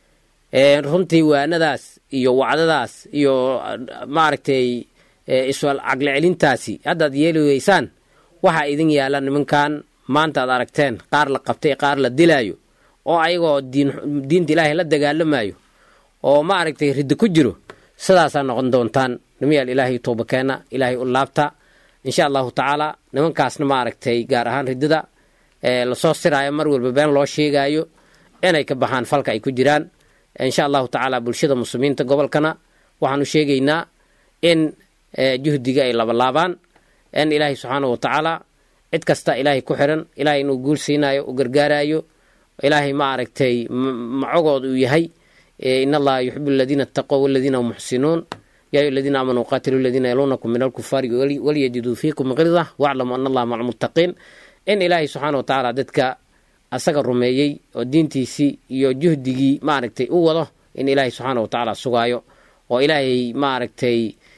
runtii waanadaas iyo wacdadaas iyo maaragtay iswal caqli celintaasi haddaad yeeli weysaan waxaa idin yaalla nimankan maanta aad aragteen qaar la qabtay qaar la dilaayo oo ayagoo diinta ilaahay la dagaalamayo oo maaragtay riddo ku jiro sidaasaa noqon doontaan nimayaal ilaahay toobakeena ilaahay u laabta insha allahu tacaala nimankaasna maaragtay gaar ahaan riddada lasoo siraayo mar walba been loo sheegaayo inay ka baxaan falka ay ku jiraan insha allahu tacaala bulshada muslimiinta gobolkana waxaanu sheegaynaa in juhdiga ay labalaabaan in ilaahay subxaana wa tacaala cid kasta ilaahay ku xiran ilaahay inuu guul siinayo u gargaarayo ilaahay maaragtay macogood uu yahay in allaha yuxibu aladiina ataqow waladiina hum muxsinuun yaa ayu aladiina aamanuu qaatilu aladiina yaluunakum min alkufaari walyajiduu fiikum qilda waclamu ana allaha maca almuttaqiin in ilaahay subxaana wa tacaala dadka asaga rumeeyey oo diintiisii iyo juhdigii maaragtay u wado in ilaahay subxaana wa tacaala sugaayo oo ilaahay maaragtay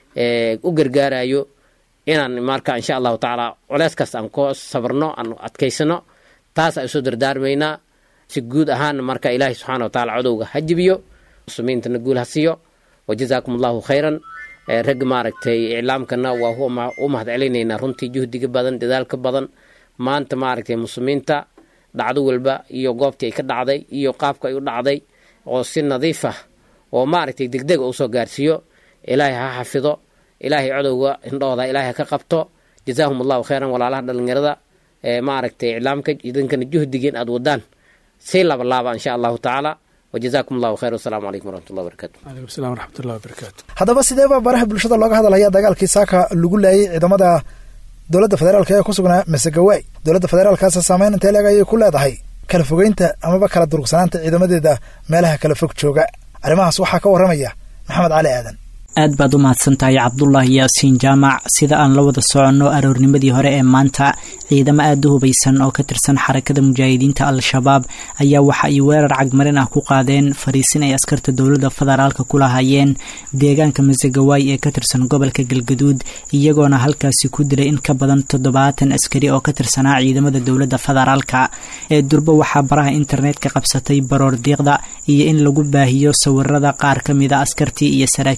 u gargaarayo inaan marka insha allahu tacaala culeyskaas aan ku sabarno aan adkaysano taas aan usoo dardaarmaynaa si guud ahaan marka ilaahay subxaana wa tacala codowga ha jibiyo muslimiintana guul ha siiyo wajazaakum allahu khayran rag maaragtay iclaamkana waa u mahad celinaynaa runtii juhdiga badan dadaalka badan maanta maaragtay muslimiinta dhacdo walba iyo goobtii ay ka dhacday iyo qaabka ay u dhacday oo si nadiif ah oo maaragtay degdega usoo gaarsiiyo ilaahay ha xafido ilaahay codowga indhahooda ilaahay ha ka qabto jazaahum allahu khayran walaalaha dhalinyarada maaragtay iclaamka idinkana juhdigeen aad wadaan si labalaaba insha allahu tacaala wajazaakum allahu khayr wasalaamu calaykum waraxmatullahi wabarakatu calaykum salam waraxmatullahi wabarakaatu haddaba sideeba baraha bulshada looga hadalaya dagaalkii saaka lagu laayay ciidamada dowladda federaalk ee ku sugnaa masegawaay dowladda federaalkaas saameyn intee leeg ayay ku leedahay kala fogeynta amaba kala durugsanaanta ciidamadeeda meelaha kala fog jooga arrimahaas waxaa ka warramaya maxamed cali aadan aad baad u mahadsantahay cabdulaahi yaasiin jaamac sida aan la wada soconno aroornimadii hore ee maanta ciidamo aada u hubaysan oo ka tirsan xarakada mujaahidiinta al-shabaab ayaa waxa ay weerar cagmarin ah ku qaadeen fariisin ay askarta dowladda federaalka ku lahaayeen deegaanka masagawaay ee ka tirsan gobolka galgaduud iyagoona halkaasi ku dilay in ka badan toddobaatan askari oo ka tirsanaa ciidamada dowladda federaalka ee durbo waxaa baraha internetka qabsatay baroor diiqda iyo in lagu baahiyo sawirada qaar ka mida askartii iyo saraakiishii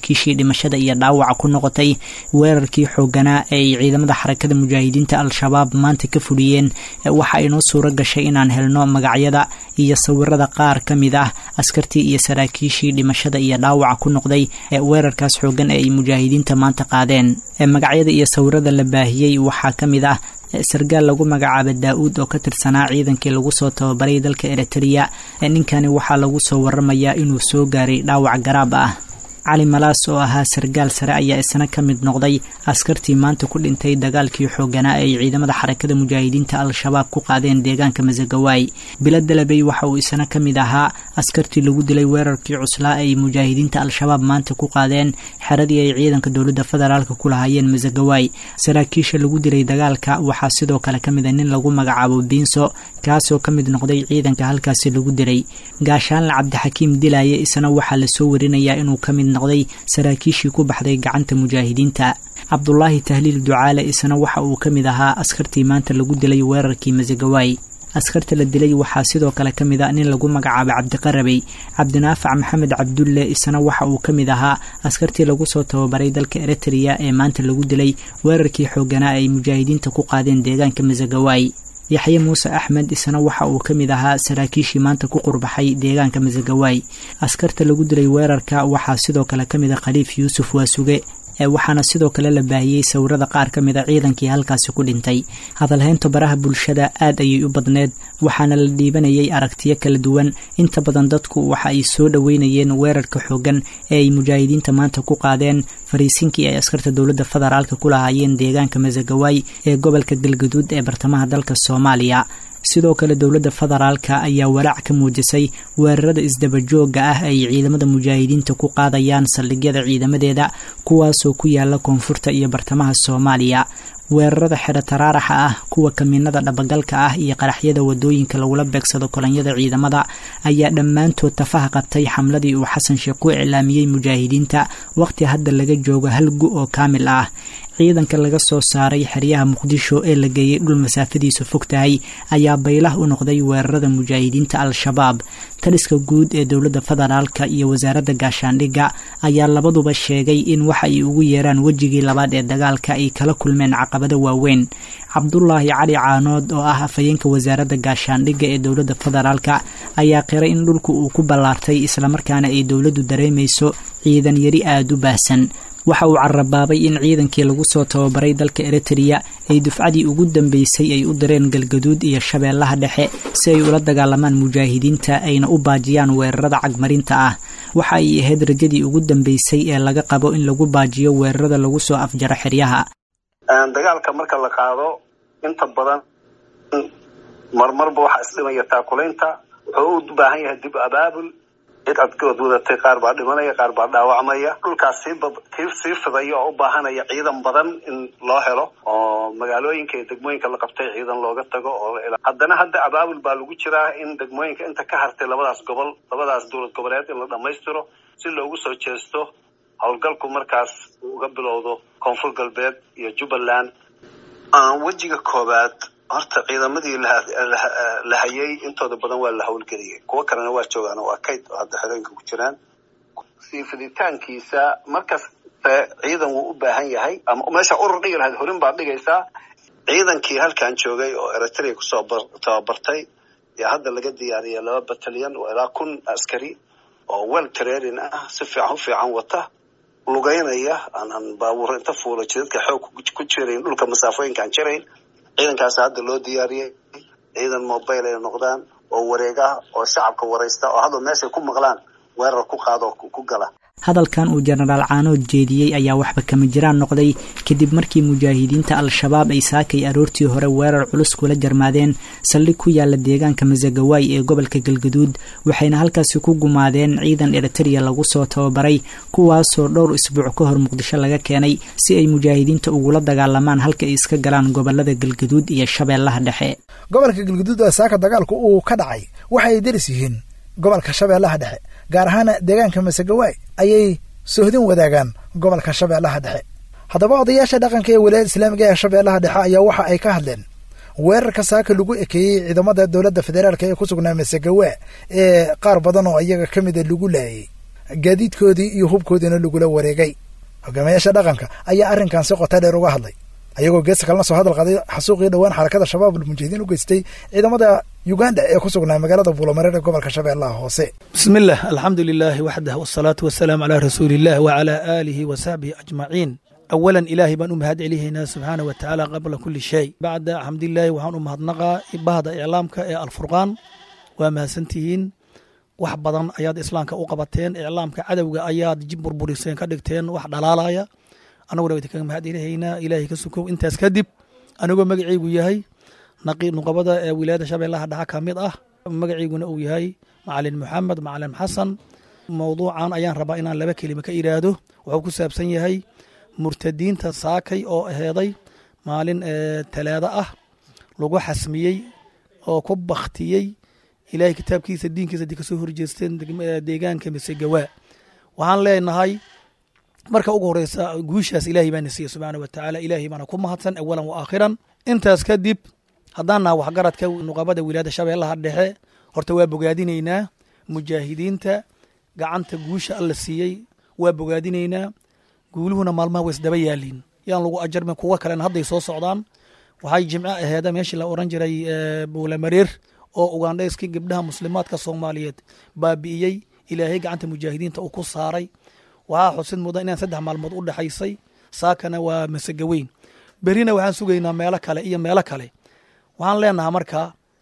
dhimashada iyo dhaawaca ku noqotay weerarkii xooganaa ee ay ciidamada xarakada mujaahidiinta al-shabaab maanta ka fuliyeen waxa inoo suuro gashay inaan helno magacyada iyo sawirada qaar ka mid ah askartii iyo saraakiishii dhimashada iyo dhaawaca ku noqday ee weerarkaas xoogan ee ay mujaahidiinta maanta qaadeen magacyada iyo sawirada la baahiyey waxaa ka mid ah sargaal lagu magacaaba daa-uud oo ka tirsanaa ciidankii lagu soo tababaray dalka eritrea ninkani waxaa lagu soo waramayaa inuu soo gaaray dhaawac garaab ah cali malaas oo ahaa sargaal sare ayaa isna ka mid noqday askartii maanta ku dhintay dagaalkii xooganaa ay ciidamada xarakada mujaahidiinta al-shabaab ku qaadeen deegaanka masagawaay bilo dalabey waxa uu isna ka mid ahaa askartii lagu dilay weerarkii cuslaa ay mujaahidiinta al-shabaab maanta ku qaadeen xeradii ay ciidanka dowladda federaalk ku lahaayeen masagawaay saraakiisha lagu dilay dagaalka waxaa sidoo kale ka mid a nin lagu magacaabo biinso kaasoo ka mid noqday ciidanka halkaasi lagu dilay gaashaanle cabdixakiim dilaaye isna waxaa lasoo warinayaa inuu ka mid noqday saraakiishii ku baxday gacanta mujaahidiinta cabdulaahi tahliil ducaale isna waxa uu ka mid ahaa askartii maanta lagu dilay weerarkii masagawaay askarta la dilay waxaa sidoo kale ka mid a nin lagu magacaabay cabdiqarabey cabdinaafac maxamed cabdulle isna waxa uu ka mid ahaa askartii lagu soo tababaray dalka eritrea ee maanta lagu dilay weerarkii xooganaa ay mujaahidiinta ku qaadeen deegaanka masagawaay yaxye muuse axmed isna waxa uu ka mid ahaa saraakiishii maanta ku qurbaxay deegaanka masagawaay askarta lagu dilay weerarka waxaa sidoo kale ka mid a khaliif yuusuf waasuge waxaana sidoo kale la baahiyey sawirada qaar ka mid a ciidankii halkaasi ku dhintay hadalhaynta baraha bulshada aad ayay u badneed waxaana la dhiibanayay aragtiyo kala duwan inta badan dadku waxa ay soo dhoweynayeen weerarka xoogan ee ay mujaahidiinta maanta ku qaadeen fariisinkii ay askarta dowladda federaalka ku lahaayeen deegaanka masagawaay ee gobolka galgaduud ee bartamaha dalka soomaaliya sidoo kale dowladda federaalka ayaa walaac ka muujisay weerarada isdabajooga ah ay ciidamada mujaahidiinta ku qaadayaan saldhigyada ciidamadeeda kuwaasoo ku yaala koonfurta iyo bartamaha soomaaliya weerarada xero taraaraxa ah kuwa kamiinada dhabagalka ah iyo qaraxyada wadooyinka lagula beegsado kolonyada ciidamada ayaa dhammaantood tafaha qabtay xamladii uu xasan sheekh ku iclaamiyey mujaahidiinta waqti hadda laga joogo hal gu oo kaamil ah ciidanka laga soo saaray xeryaha muqdisho ee la geeyey dhul masaafadiisu fog tahay ayaa baylah u noqday weerarada mujaahidiinta al-shabaab taliska guud ee dowladda federaalka iyo wasaaradda gaashaandhigga ayaa labaduba sheegay in waxa ay ugu yeeraan wejigii labaad ee dagaalka ay kala kulmeen caqabado waaweyn cabdulaahi cali caanood oo ah afhayeenka wasaaradda gaashaandhigga ee dowladda federaalka ayaa qiray in dhulku uu ku ballaartay islamarkaana ay dowladdu dareemayso ciidan yari aada u baahsan waxa uu carabaabay in ciidankii lagu soo tababaray dalka eritrea ay dufcadii ugu dambeysay ay u direen galgaduud iyo shabeellaha dhexe si ay ula dagaalamaan mujaahidiinta ayna u baajiyaan weerarada cagmarinta ah waxa ay ahayd rajadii ugu dambeysay ee laga qabo in lagu baajiyo weerarada lagu soo afjaro xeryaha dagaalka marka la qaado inta badan marmarba waxaa isdhimaya taakulaynta wuxuu u baahan yahay dib abaabul cid adgood wadatay qaar baa dhimanaya qaar baa dhaawacmaya dhulkaas sii sii fidaya oo u baahanaya ciidan badan in loo helo oo magaalooyinka iyo degmooyinka la qabtay ciidan looga tago oo haddana hadda abaabul baa lagu jiraa in degmooyinka inta ka hartay labadaas gobol labadaas dowlad goboleed in la dhammaystiro si loogu soo jeesto howlgalku markaas uga bilowdo koonfur galbeed iyo jubbaland wejiga koobaad horta ciidamadii la hayay intooda badan waa la howlgeliyay kuwo kalena waa joogaan waa kayd oo hadda xerooyinka ku jiraan sii fiditaankiisa markaste ciidan wuu u baahan yahay ama meesha urur dhigi lahayd horin baad dhigaysaa ciidankii halkan joogay oo eritrea kusoo tababartay yaa hadda laga diyaariyay laba batalyan oo ilaa kun askari oo well training ah si fiican u fiican wata lugeynaya aanan baabuur inta fuulo jidadka xoog ku jirayn dhulka masaafooyinkaan jirayn ciidankaas hadda loo diyaariyey ciidan mobile ay noqdaan oo wareeg ah oo shacabka waraysta oo hadda meeshay ku maqlaan weerar ku qaado ku gala hadalkan uu jenaraal caanood jeediyey ayaa waxba kama jiraan noqday kadib markii mujaahidiinta al-shabaab ay saakay aroortii hore weerar culus kula jarmaadeen saldhig ku yaala deegaanka masagawaay ee gobolka galgaduud waxayna halkaasi ku gumaadeen ciidan eritrea lagu soo tababaray kuwaasoo dhowr isbuuc ka hor muqdisho laga keenay si ay mujaahidiinta ugula dagaalamaan halka ay iska galaan gobolada galgaduud iyo shabeellaha dhexe gobolka galgaduud ee saaka dagaalku uu ka dhacay waxa ay deris yihiin gobolka shabeellaha dhexe gaar ahaana deegaanka masagawaay ayay sohdin wadaagaan gobolka shabeellaha dhexe haddaba odayaasha dhaqanka ee wilaayada islaamiga ee shabeellaha dhexe ayaa waxa ay ka hadleen weerarka saaka lagu ekeeyey ciidamada dowladda federaalk ee ku sugnaa masagawa ee qaar badan oo iyaga ka mida lagu laayay gaadiidkoodii iyo hubkoodiina lagula wareegay hogaamiyaasha dhaqanka ayaa arrinkan si qota dheer uga hadlay ayagoo geesta kalena soo hadal qaday xasuuqii dhowaan xarakada shabaab almujaahidiin u geystay ciidamada uganda ee ku sugnaa magaalada buulamareer ee gobolka shabeellaha hoose bismi illah alxamdu lilaahi waxdah wasalaatu wasalaamu calaa rasuuliillah wacalaa aalihi wa saxbihi ajmaciin awalan ilaahay baan u mahad celihaynaa subxaana wa tacaala qabla kulli shay bacda xamdilaahi waxaan u mahadnaqaa bahda iclaamka ee alfurqaan waa mahadsantihiin wax badan ayaad islaamka u qabateen iclaamka cadowga ayaad jib burburiseen ka dhigteen wax dhalaalaya anaguna wa idinkaga mahad celihaynaa ilaahay ka sukow intaas kadib anigoo magacaygu yahay nuqabada ee wilaayada shabeellaha dhexa ka mid ah magacayguna uu yahay macalin maxamed macalin xasan mowduucan ayaan rabaa inaan laba kelima ka idhaahdo wuxuu ku saabsan yahay murtadiinta saakay oo aheeday maalin talaado ah lagu xasmiyey oo ku baktiyey ilaahay kitaabkiisa diinkiisa di kasoo horjeesteen deegaanka mise gawaa waxaan leenahay marka ugu horeysa guushaas ilaahay baana siiye subxaana wa tacaala ilaahay baana ku mahadsan awalan wa aakhiran intaas kadib haddaan naha waxgaradka nuqabada wilaayada shabeellaha dhexe horta waa bogaadinaynaa mujaahidiinta gacanta guusha alla siiyey waa bogaadinaynaa guuluhuna maalmaha waa isdaba yaaliin yaan lagu ajarmin kuwa kalena hadday soo socdaan waxay jimco aheeda meeshii la oran jiray buulamareer oo ugandhayskii gabdhaha muslimaadka soomaaliyeed baabi'iyey ilaahay gacanta mujaahidiinta uu ku saaray waxaa xusid mudan inaan saddex maalmood u dhexaysay saakana waa masegaweyn berina waxaan sugaynaa meelo kale iyo meelo kale waxaan leenahaa marka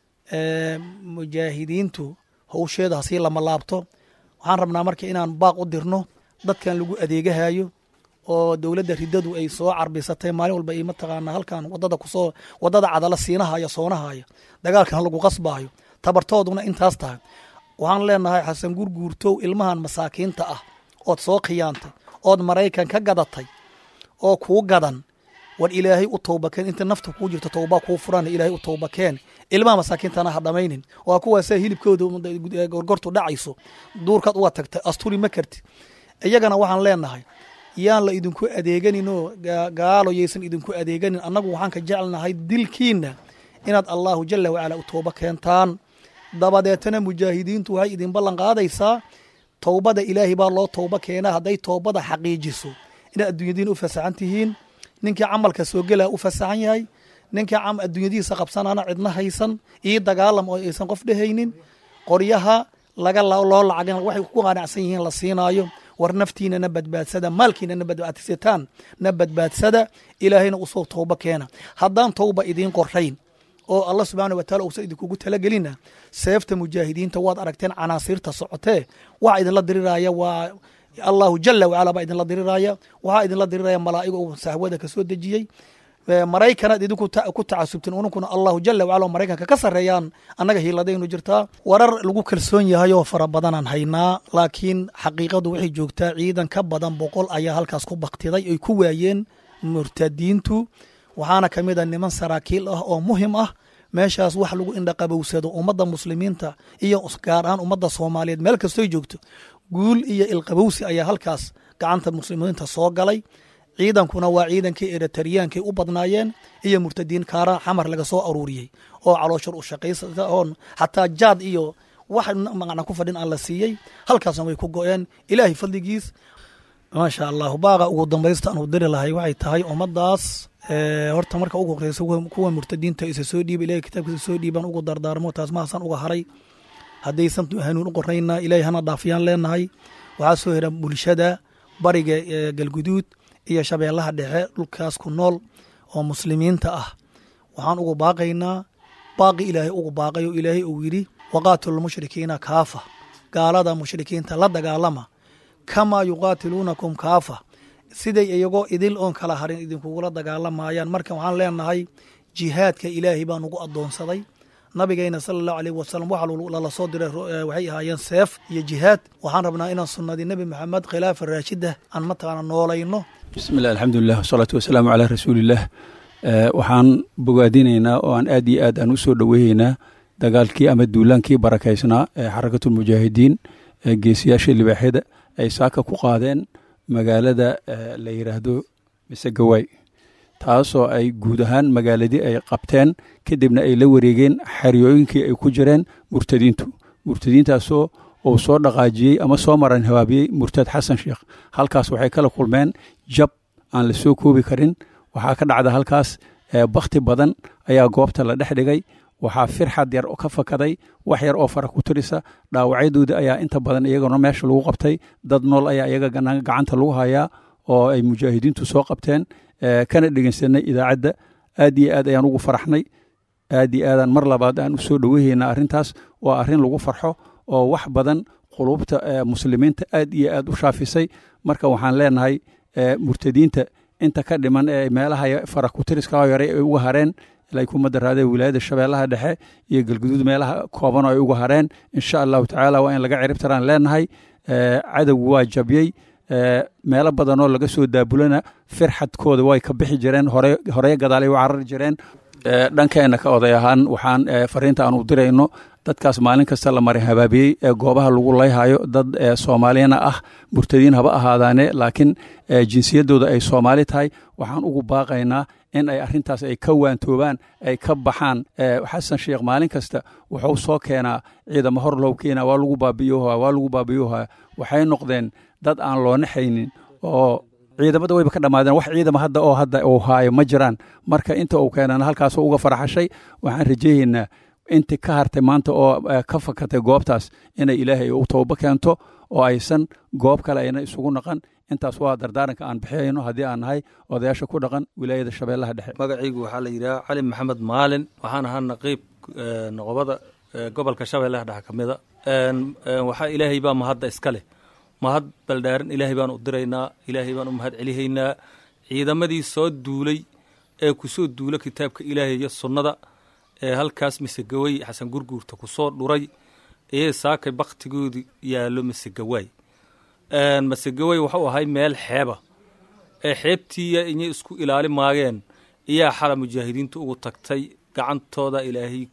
mujaahidiintu howsheeda hasii lama laabto waxaan rabnaa marka inaan baaq u dirno dadkan lagu adeegahayo oo dowladda riddadu ay soo carbisatay maalin walba ay mataqaanaa halkan wadada kusoo wadada cadala siinahaya soonahaya dagaalkan lagu qasbaayo tabartooduna intaas tahay waxaan leenahay xasan gurguurtow ilmahan masaakiinta ah ood soo khiyaantay ood maraykan ka gadatay oo kuu gadan war ilaahay u towbakeen inta nafta kuu jirto towbaa kuu furan ilaahay u towbakeen ilmaha masaakiintana ha dhamaynin waa kuwaasa hilibkooda gorgortu dhacayso duurkaad uga tagtay asturi ma kartid iyagana waxaan leenahay yaan la idinku adeeganinoo gaalo yaysan idinku adeeganin annagu waxaan ka jecelnahay dilkiinna inaad allahu jala wacala u tooba keentaan dabadeetana mujaahidiintu waxay idin ballan qaadaysaa towbada ilaahay baa loo towba keenaa hadday toobada xaqiijiso inaad adduunyadiina u fasaxan tihiin ninkii camalka soo gelaa u fasaxan yahay ninkii adduunyadiisa qabsanaana cidna haysan io dagaalam oo aysan qof dhehaynin qoryaha laga loo lacagin waxay ku qanacsan yihiin la siinaayo war naftiina na badbaadsada maalkiina na badbaadsataan na badbaadsada ilaahayna usoo towba keena haddaan towba idiin qorayn oo allah subxaana wataala uusan idinkugu talagelina seefta mujaahidiinta waad aragteen canaasiirta socotee waxa idinla diriraya waa allahu jala wacala baa idinla diriraya waxaa idinla diriraya malaa'iga uu sahwada ka soo dejiyey maraykanaad idinku ku tacasubteen ununkuna allahu jala wacala maraykanka ka sarreeyaan annaga hiiladaynu jirtaa warar lagu kalsoon yahay oo fara badanaan haynaa laakiin xaqiiqadu waxay joogtaa ciidan ka badan boqol ayaa halkaas ku baktiday ay ku waayeen murtadiintu waxaana ka mid a niman saraakiil ah oo muhim ah meeshaas wax lagu indhaqabowsado ummadda muslimiinta iyo gaar ahaan ummadda soomaaliyeed meel kastoy joogto guul iyo ilqabowsi ayaa halkaas gacanta muslimiinta soo galay ciidankuna waa ciidankii eritariyaankaay u badnaayeen iyo murtadiin kaara xamar laga soo aruuriyey oo calooshur u shaqaysata oon xataa jaad iyo wax macna ku fadhin aan la siiyey halkaasna way ku go-een ilaahay fadligiis maasha allahu baaqa ugu dambaysta aan u diri lahay waxay tahay ummaddaas horta marka ugu horeysa kuwa murtadiinta isa soo dhiiba ilahay kitaabkiisa soo dhiibaan ugu dardaarmo taas mahaasan uga haray haddaysan hanuun u qorayna ilaahay hana dhaafiyaan leenahay waxaa soo hera bulshada bariga galguduud iyo shabeellaha dhexe dhulkaas ku nool oo muslimiinta ah waxaan ugu baaqaynaa baaqi ilaahay ugu baaqay oo ilaahay uu yidhi waqaatilu lmushrikiina kaafa gaalada mushrikiinta la dagaalama kamaa yuqaatiluunakum kaafa siday iyagoo idil oon kala harin idinkugula dagaalamayaan marka waxaan leenahay jihaadka ilaahay baa nugu addoonsaday nabigeyna sala allahu aleyh wasalam waxa lala soo diray waxay ahaayeen seef iyo jihaad waxaan rabnaa inaan sunnadii nebi maxamed khilaafa raashida aan mataqaana noolayno bismillahi alxamdulilah wasalaatu wasalaamu calaa rasuuliillah waxaan bogaadinaynaa oo aan aad iyo aad aan u soo dhoweeyeynaa dagaalkii ama duulaankii barakaysnaa ee xarakatulmujaahidiin ee geesiyaasha libaaxyada ay saaka ku qaadeen magaalada la yidhaahdo mise gawaay taasoo ay guud ahaan magaaladii ay qabteen kadibna ay la wareegeen xeryooyinkii ay ku jireen murtadiintu murtadiintaasoo uu soo dhaqaajiyey ama soo maran habaabiyey murtad xasan sheekh halkaas waxay kala kulmeen jab aan la soo koobi karin waxaa ka dhacda halkaas bakti badan ayaa goobta la dhex dhigay waxaa firxad yar ka fakaday wax yar oo fara ku tirisa dhaawacyadooda ayaa inta badan iyagana meesha lagu qabtay dad nool ayaa iyaga gacanta lagu hayaa oo ay mujaahidiintu soo qabteen kana dhegeysanay idaacadda aad iyo aad ayaan ugu faraxnay aad iyo aadaan mar labaad aan u soo dhoweyhayna arrintaas waa arrin lagu farxo oo wax badan qulubta muslimiinta aad iyo aad u shaafisay marka waxaan leenahay murtadiinta inta ka dhiman ee meelaha fara kutiriska yare ay uga hareen ilay kuma daraadeen wilaayada shabeellaha dhexe iyo galguduud meelaha kooban oo ay uga hareen insha allahu tacaala waa in laga ciribtaraan leenahay cadowgu waa jabyey meelo badanoo laga soo daabulana firxadkooda way ka bixi jireen horey gadaalay u carari jireen dhankeenna ka oday ahaan waxaan fariinta aan u dirayno dadkaas maalin kasta la maray habaabiyey ee goobaha lagu layhayo dad soomaaliyana ah murtadiin haba ahaadaane laakiin jinsiyaddooda ay soomaali tahay waxaan ugu baaqaynaa in ay arrintaas ay ka waantoobaan ay ka baxaan xasan sheekh maalin kasta wuxuu soo keenaa ciidamo hor low keena waa lagu baabiyoha waa lagu baabiyoha waxay noqdeen dad aan loo naxaynin oo ciidamada wayba ka dhammaadeen wax ciidama hadda oo hadda uu haayo ma jiraan marka inta uu keenana halkaasoo uga faraxashay waxaan rajeeyaynaa inti ka hartay maanta oo ka fakatay goobtaas inay ilaahay u toobo keento oo aysan goob kale ayna isugu naqan intaas waa dardaaranka aan bixiyayno haddii aan nahay odayaasha ku dhaqan wilaayada shabeellaha dhexe magacaygu waxaa la yidhaha cali maxamed maalin waxaan ahaa naqiib noqobada gobolka shabeellaha dhexe ka mida waxaa ilaahay baa mahadda iska leh mahad baldhaaran ilaahay baan u diraynaa ilaahay baan u mahad celihaynaa ciidamadii soo duulay ee kusoo duula kitaabka ilaahay iyo sunnada ee halkaas misegawey xasan gurguurta kusoo dhuray ee saakay baktigoodu yaallo masegawaay masegawey waxuu ahay meel xeeba ee xeebtiiya inay isku ilaali maageen iyaa xala mujaahidiinta ugu tagtay gacantooda ilaahay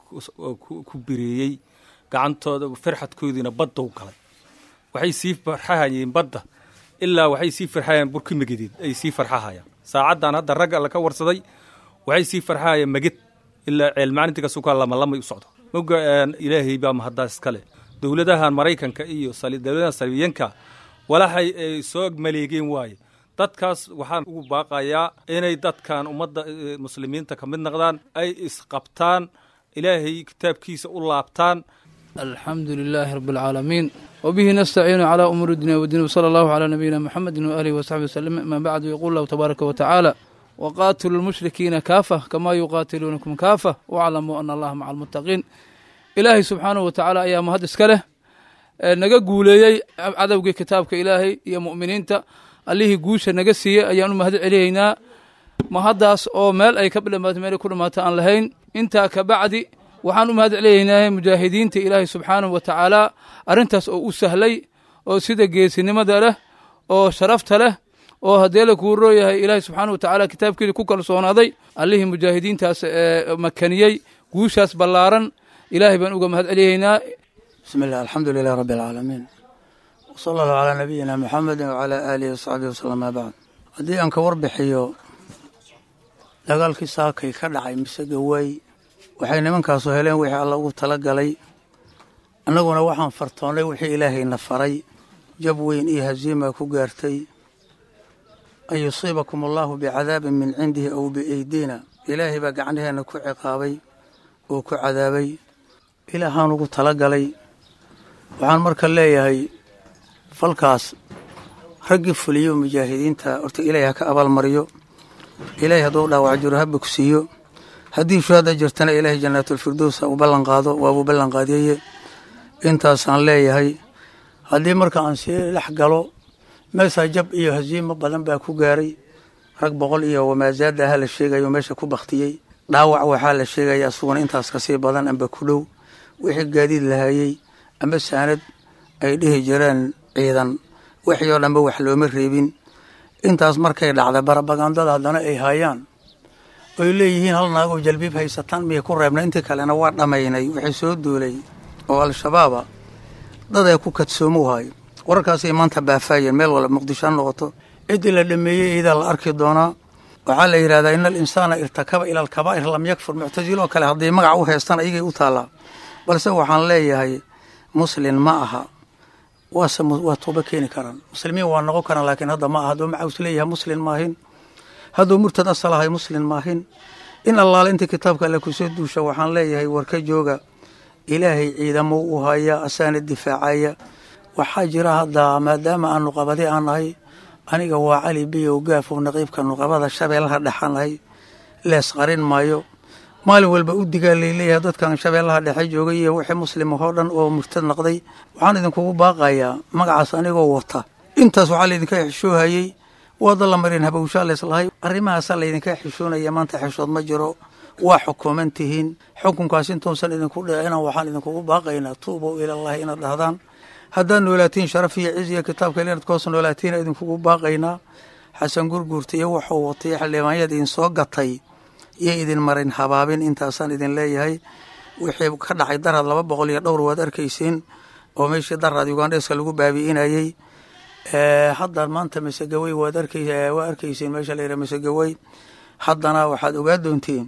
ku bireeyey gacantooda firxadkoodiina baddow galay waxay sii farxahayeen badda ilaa waxay sii farxahayeen burki megedeed ay sii farxahayaan saacaddan hadda ragga alla ka warsaday waxay sii farxahayeen meged ilaa ceelmaalintii kasukaa lama lamay u socdo moga ilaahay baa mahaddaas iska leh dowladahan maraykanka iyo dowladahan salibiyanka walaxay ay soo maleegeen waaye dadkaas waxaan ugu baaqayaa inay dadkan ummadda muslimiinta ka mid noqdaan ay isqabtaan ilaahay kitaabkiisa u laabtaan alxamdu lilaahi rabi alcaalamiin wbihi nastaciinu calaa umuuri dunya wdiin wsala allahu calaa nabiyina muxamedi waaalihi wasaxbi wasalam ama bacdu yaquul lahu tabaaraka wa tacaala waqaatilu lmushrikiina kaafa kamaa yuqaatiluunakum kaafa waclamuu ana allaha maca almuttaqiin ilaahay subxaanahu wa tacaala ayaa mahad iska leh naga guuleeyey cadowgii kitaabka ilaahay iyo mu'miniinta allihii guusha naga siiyey ayaan u mahad celiyaynaa mahaddaas oo meel ay ka dhamaato meel ay ku dhamaato aan lahayn intaa ka bacdi waxaan u mahad celiyaynaa mujaahidiinta ilaahay subxaanahu wa tacaala arrintaas oo u sahlay oo sida geesinimada leh oo sharafta leh oo haddee la kuu rooyahay ilaahay subxaanahu wa tacaala kitaabkiisa ku kalsoonaaday allihii mujaahidiintaas ee makaniyey guushaas ballaaran ilaahay baan uga mahad celiyaynaa bismi illah alxamdu lilah rabbi alcaalamiin wsala allahu calaa nabiyina muxamedi wacalaa aalihi wasaxbihi wasalam maa bacd haddii aan ka warbixiyo dagaalkii saakay ka dhacay mise gawaay waxay nimankaasu heleen wixii alla ugu tala galay annaguna waxaan fartoonnay wixii ilaahayna faray jab weyn iyo haziima ku gaartay an yusiibakum allahu bicadaabin min cindihi aw bieydiina ilaahay baa gacnaheenna ku ciqaabay oo ku cadaabay ilaahaan ugu tala galay waxaan marka leeyahay falkaas raggii fuliyo mujaahidiinta horta ilaahay ha ka abaalmariyo ilaahay hadduu dhaawac jiro ha bogsiiyo haddii shuhada jirtana ilaahay jannaatulfirdows ha u ballan qaado waabuu ballan qaadiyeye intaasaan leeyahay haddii marka aan sii dhex galo meeshaa jab iyo haziimo badan baa ku gaaray rag boqol iyo wamaasaada aha la sheegayo meesha ku baktiyey dhaawac waxaa la sheegaya isaguna intaas kasii badan amba ku dhow wixii gaadiid lahayey amba saanad ay dhihi jireen ciidan wixii oo dhanba wax looma reebin intaas markay dhacda barabagandada haddana ay haayaan oy leeyihiin hal naagoo jalbiib haysataan miyay ku reebnay intii kalena waa dhammaynay wixii soo duulay oo al-shabaaba dad ay ku kadsoomo hayo wararkaasay maanta baafaayeen meel walba muqdisho ha noqoto ciddii la dhameeyey iidaa la arki doonaa waxaa la yidhahdaa ina alinsaana irtakaba ila alkabaa'ir lam yakfur muctasiloo kale hadday magac u heestaan ayagay u taallaa balse waxaan leeyahay muslin ma aha waase waa tooba keeni karaan muslimiin waa noqon karaan laakiin hadda ma aha hadduu macaws leeyahay muslin maahin hadduu murtad asal ahay muslin maahin in allaale intii kitaabka alle kusoo duusha waxaan leeyahay warka jooga ilaahay ciidamo u haya asaana difaacaya waxaa jira hadda maadaama aan nuqabadi aan nahay aniga waa cali biyow gaafow naqiibka nuqabada shabeellaha dhexanahay lees qarin maayo maalin walba u digaa layleeyahay dadkan shabeellaha dhexe joogay iyo wixii muslim oo dhan oo murtad noqday waxaan idinkugu baaqayaa magacaas anigoo wata intaas waxaa laydinka xishoohayey waada la marin habowshaa leeslahay arrimahaasaa laydinka xishoonaya maanta xishood ma jiro waa xukuuman tihiin xukunkaas intuusan idinku dhicina waxaan idinkugu baaqaynaa tuubow ilallahi inaad dhahdaan haddaad noolaatiin sharaf iyo ciz iyo kitaabka inaad koos noolaatiin idinkugu baaqaynaa xasan gurguurta iyo wuxuu watay xildhibaanyada idin soo gatay iyo idin marin habaabin intaasaan idin leeyahay wixii ka dhacay daraad laba boqol iyo dhowr waad arkaysiin oo meeshii daraad ugandheska lagu baabi'inayey hadda maanta masegawey waad arkay waa arkaysiin meesha la yidhaha masegawey haddana waxaad ogaa doontiin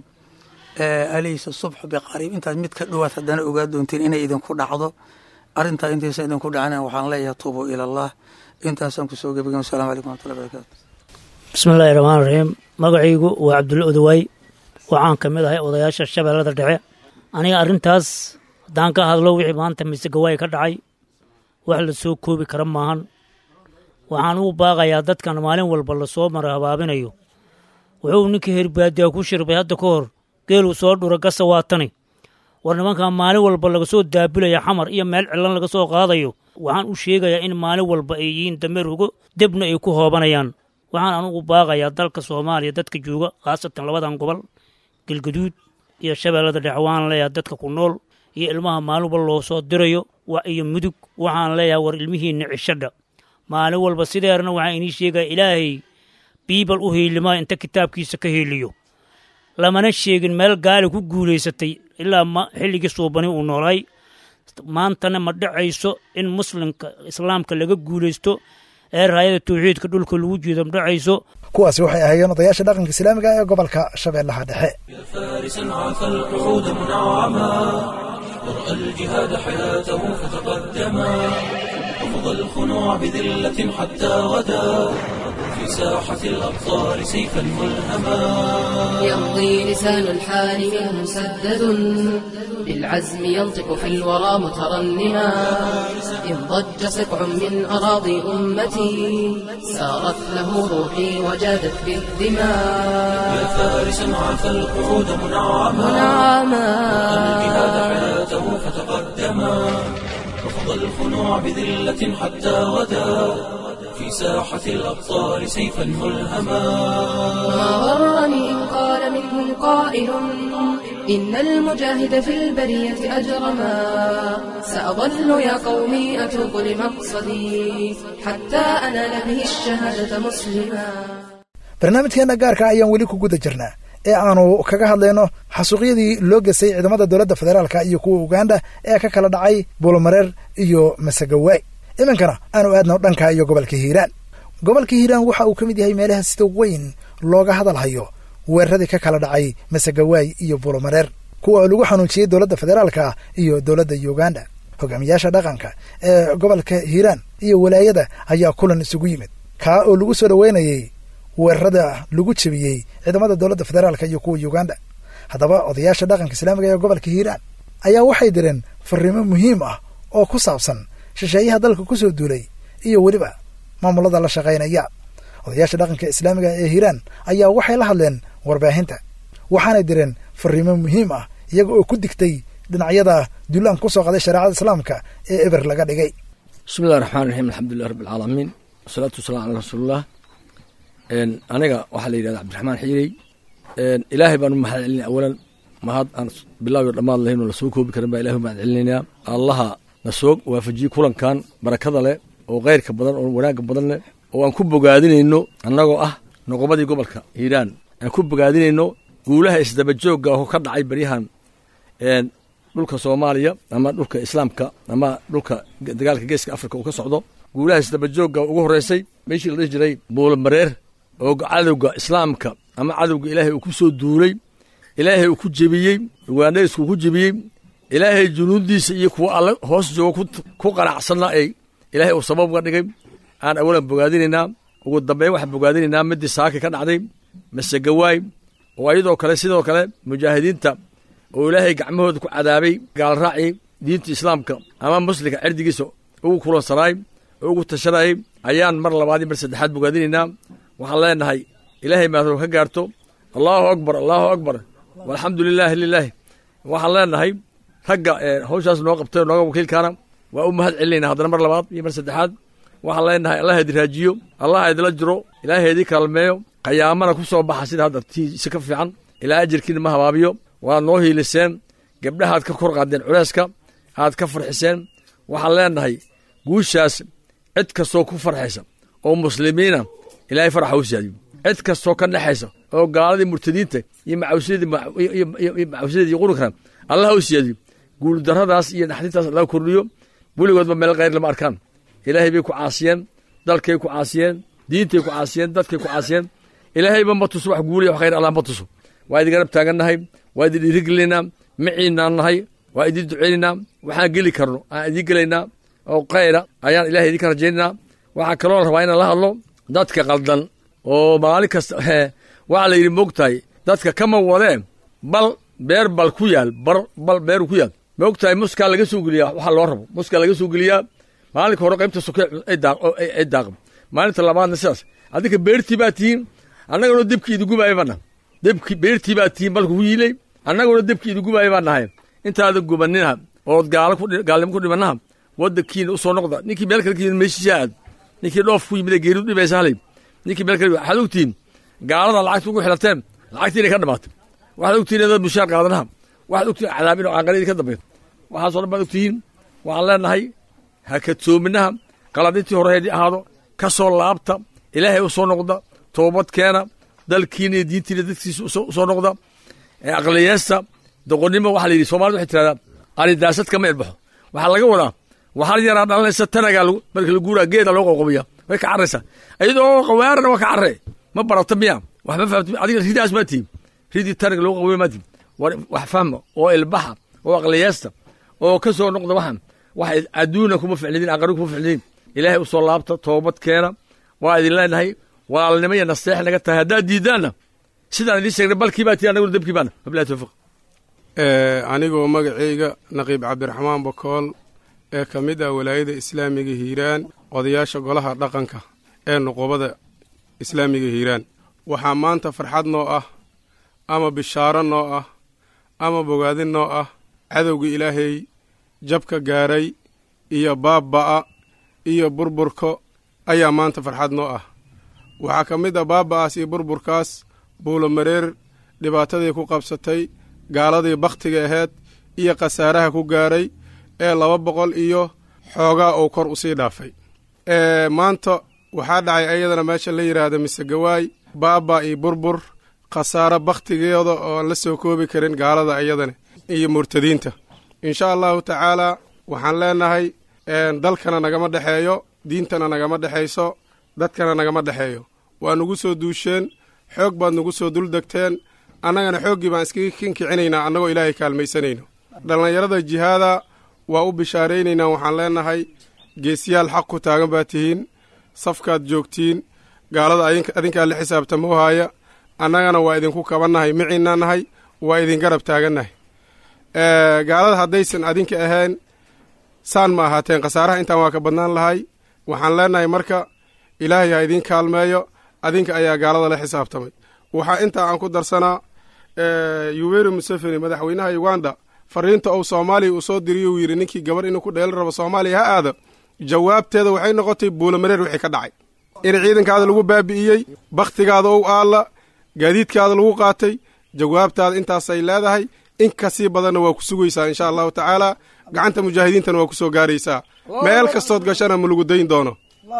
alaysa subxu biqariib intaas mid ka dhowaad haddana ogaa doontiin inay idinku dhacdo arrintaa intaysan idinku dhacin waxaan leeyahay tuubu ila allah intaasaan kusoo gebagay wassalamu calaykum waraxmatullahi barakatu bismillahi raxmaan raxiim magacaygu waa cabdulla odawaay waxaan ka mid ahay odayaasha shabeellada dhexe aniga arrintaas haddaan ka hadlo wixii maanta misegawaay ka dhacay wax la soo koobi kara maahan waxaan ugu baaqayaa dadkan maalin walba lasoo mara habaabinayo wuxuu ninka herbaadiya ku shirbay hadda ka hor geeluu soo dhura gasa waatani war nimankan maalin walba laga soo daabulaya xamar iyo meel cilan laga soo qaadayo waxaan u sheegayaa in maalin walba ay yihiin dameer hugo debna ay ku hoobanayaan waxaan anugu baaqayaa dalka soomaaliya dadka jooga khaasatan labadan gobol galgaduud iyo shabeellada dhexe waxaan leeyahay dadka ku nool iyo ilmaha maalin walba loo soo dirayo iyo mudug waxaan leeyahay war ilmihiinna cishadha maalin walba sideerna waxaan inii sheegaya ilaahay biibal u hiilimaa inta kitaabkiisa ka hiiliyo lamana sheegin meel gaali ku guulaysatay ilaa xilligii suubani uu noolay maantana ma dhacayso in muslimka islaamka laga guulaysto ee raayada tawxiidka dhulka lagu jiido ma dhacayso kuwaasi waxay ahaayeen odayaasha dhaqanka islaamiga ee gobolka shabeellaha dhexe فارسا عفى القعود منعما ورأى الجهاد حياته فتقدما رفض الخنوع بذلة حتى غدا في ساحة الأبطال سيفا ملهما يمضي لسان الحال منه مسدد بالعزم ينطق في الورى مترنما إن ضج سقع من أراضي أمتي سارت له روحي وجادت بالدماء يا فارسا عفى القعود منعما منعما الجهاد حياته فتقدما رفض الخنوع بذلة حتى غدا في ساحة الأبطال سيفا ملهما ما غرني إن قال منهم قائل إن المجاهد في البرية أجرما سأظل يا قومي أتوب لمقصدي حتى أنال به الشهادة مسلما barnaamijkeenna gaarka ayaan weli ku guda jirnaa ee aanu kaga hadlayno xasuuqyadii loo gesay ciidamada dowladda federaalka iyo kuwa uganda ee ka kala dhacay buulamareer iyo masagawaay iminkana aanu aadno dhanka iyo gobolka hiiraan gobolka hiiraan waxa uu ka mid yahay meelaha sida weyn looga hadalhayo weeraradii ka kala dhacay masagawaay iyo buulamareer kuwa lagu xanuujiyey dowladda federaalka iyo dowladda uganda hogaamiyaasha dhaqanka ee gobolka hiiraan iyo walaayada ayaa kulan isugu yimid kaa oo lagu soo dhoweynayey weerarada lagu jebiyey ciidamada dowladda federaalka iyo kuwa uganda haddaba odayaasha dhaqanka islaamiga ee gobolka hiiraan ayaa waxay direen fariimo muhiim ah oo ku saabsan shisheeyaha dalka ku soo duulay iyo weliba maamulada la shaqaynaya odayaasha dhaqanka islaamiga ee hiiraan ayaa waxay la hadleen warbaahinta waxaanay direen fariimo muhiim ah iyaga oo ku digtay dhinacyada duulaan ku soo qaday shareecada islaamka ee eber laga dhigay bismillahi raxmaan raxiim alxamdulilah rabbi alcaalamiin wasalaatu wasalaam calaa rasuulilah aniga waxaa la yidhahda cabdiraxmaan xiirey ilaahay baan u mahad celinay awalan mahad aan bilaaw iyo dhammaad lahayn oo lasoo koobi karin baa ilahay u mahad celinaynaa allaha na soo waafajiyey kulankan barakada leh oo khayrka badan oo wanaagga badan leh oo aan ku bogaadinayno annagoo ah noqobadii gobolka hiiraan aan ku bogaadinayno guulaha isdabajoogga oo ka dhacay baryahan dhulka soomaaliya ama dhulka islaamka ama dhulka dagaalka geeska afrika uu ka socdo guulaha isdabajoogga ugu horreysay meeshii la dhihi jiray buulamareer oo cadowga islaamka ama cadowga ilaahay uu ku soo duulay ilaahay uu ku jebiyey ugaandhaysku ku jebiyey ilaahay junuuddiisa iyo kuwa alle hoos jooga ku qanacsanna ay ilaahay uu sabab uga dhigay aan awalan bogaadinaynaa ugu dambeyn waxaan bogaadinaynaa midii saaki ka dhacday masegawaay oo ayadoo kale sidoo kale mujaahidiinta oo ilaahay gacmahooda ku cadaabay gaalraacii diinta islaamka ama muslimka cirdigiisa ugu kulansanaay oo ugu tashanayay ayaan mar labaad iyo mar saddexaad bogaadinaynaa waxaan leenahay ilaahay maadro ka gaarto allaahu akbar allaahu akbar walxamdu lilaahi lilaahi waxaan leenahay ragga hawshaas noo qabtay oo nooga wakiilkaana waa u mahad celinayna haddana mar labaad iyo mar saddexaad waxaan leenahay allah idi raajiyo allah idila jiro ilaahay idii kaalmeeyo qayaamana ku soo baxa sida hadda tiisi ka fiican ilaa ajirkiina ma habaabiyo waad noo hiiliseen gabdhahaad ka kor qaadeen culeyska aad ka farxiseen waxaan leenahay guushaas cid kastoo ku farxaysa oo muslimiina ilaahay faraxa u siyaadiyo cid kastoo ka dhexaysa oo gaaladii murtadiinta iyo macawsideed iyo qurunkan allah u siyaadiyo guuldarradaas iyo naxdintaas allah kordhiyo weligoodba meel khayr lama arkaan ilaahay bay ku caasiyeen dalkay ku caasiyeen diintay ku caasiyeen dadkay ku caasiyeen ilaahayba ma tuso wax guuliya wax khayr allah ma tuso waa idin garab taagannahay waa idin dhiirigelinaynaa maciinaan nahay waa idin duceynaynaa waxaan geli karno aan idiin gelaynaa oo khayra ayaan ilahay idinka rajaynaynaa waxaa kaloo la rabaa inaan la hadlo dadka qaldan oo maalin kasta waxaa la yidhi moogtahay dadka kama wadee bal beer bal ku yaal bar bal beeru ku yaal moogtahay muskaa laga soo geliyaa waxaa loo rabo muskaa laga soo geliyaa maalinka hore qaybta soke ay daaqan maalinta labaadna sidaas adinka beertii baa tihiin annaguna debkii idigubaaya baa nahay debki beertii baa tihiin balka ku yiilay annaguna debkii idigubaaya baa nahay intaada gubaninaha ood gaalo gaalnimo ku dhimanaha waddankiina u soo noqda ninkii meel kale ka yimid meeshiisa aad ninkii dhoof ku yimid ee geeridu dhibaysa halay ninkii meel kale waxaad ogtihiin gaalada lacagta ugu xilateen lacagtii inay ka dhamaatay waxaad ogtihiin inaad mushaar qaadanaha waxaad ogtihiin cadaabin oo aanqaladii ka dambeyn waxaasoo dhan baad ogtihiin waxaan leenahay ha kadsoominaha qaladintii horeedi ahaado ka soo laabta ilaahay u soo noqda toobad keena dalkiina iyo diintiina dadkiisa usoo noqda aqliyeesta doqonnimo waxaa la yidhi somalida waxay tirahdaa aridaasad kama ilbaxo waxaa laga wadaa waxaa yaraa dhalanaysa tanagaa marka la guuraa geeda loo qoqobiya way ka carraysaa iyadoo qawaarana waa ka carre ma barata miya wax ma fahamti adiga ridaas maa tihin ridii tanaga loo qoqobiya maa tihin wax fahma oo ilbaxa oo aqliyeesta oo ka soo noqda waxan wax adduuna kuma ficlidin aqari kuma ficlidin ilaahay u soo laabta toobad keena waa idin leenahay walaalnimo iyo nasteex naga tahay haddaad diidaanna sidaan idiin sheegnay balkii baa tii anaguna debkii baana wabilahi tawfiq anigoo magacayga naqiib cabdiraxmaan bakool ee ka mid ah walaayada islaamiga hiiraan odayaasha golaha dhaqanka ee nuqubada islaamiga hiiraan waxaa maanta farxad noo ah ama bishaaro noo ah ama bogaadin noo ah cadowga ilaahay jabka gaaray iyo baabba'a iyo burburka ayaa maanta farxad noo ah waxaa ka mid ah baaba'aas iyo burburkaas buulo mareer dhibaatadii ku qabsatay gaaladii bakhtiga ahayd iyo khasaaraha ku gaaray ee laba boqol iyo xoogaa uu kor usii dhaafay maanta waxaa dhacay ayadana meesha la yidhaahda misegawaay baaba iyo burbur khasaaro bakhtigeeda oo aan la soo koobi karin gaalada ayadana iyo murtadiinta insha allahu tacaalaa waxaan leenahay dalkana nagama dhexeeyo diintana nagama dhexayso dadkana nagama dhexeeyo waa nugu soo duusheen xoog baad nugu soo duldegteen annagana xooggii baan iskaga kinkicinaynaa annagoo ilaahay kaalmaysanayno dhallinyarada jihaada waa u bishaaraynaynaa waxaan leenahay geesiyaal xaq ku taagan baa tihiin safkaad joogtiin gaalada adinkaa la xisaabtamo haaya annagana waa idinku kabannahay miciinna nahay waa idin garab taagannahay gaalada haddaysan adinka ahayn saan ma ahaateen khasaaraha intaan waa ka badnaan lahay waxaan leenahay marka ilaahay ha idiin kaalmeeyo adinka ayaa gaalada la xisaabtamay waxaa intaa aan ku darsanaa yuweri museveni madaxweynaha uganda fariinta uu soomaaliya uu soo diriyo uu yidhi ninkii gabar inuu ku dheelan rabo soomaaliya ha aado jawaabteeda waxay noqotay buulamareer wixii ka dhacay in ciidankaada lagu baabi'iyey bakhtigaada ou aalla gaadiidkaada lagu qaatay jawaabtaada intaasay leedahay in kasii badanna waa ku sugaysaa insha allahu tacaala gacanta mujaahidiintana waa ku soo gaaraysaa meel kastood gashana ma lagu dayn doono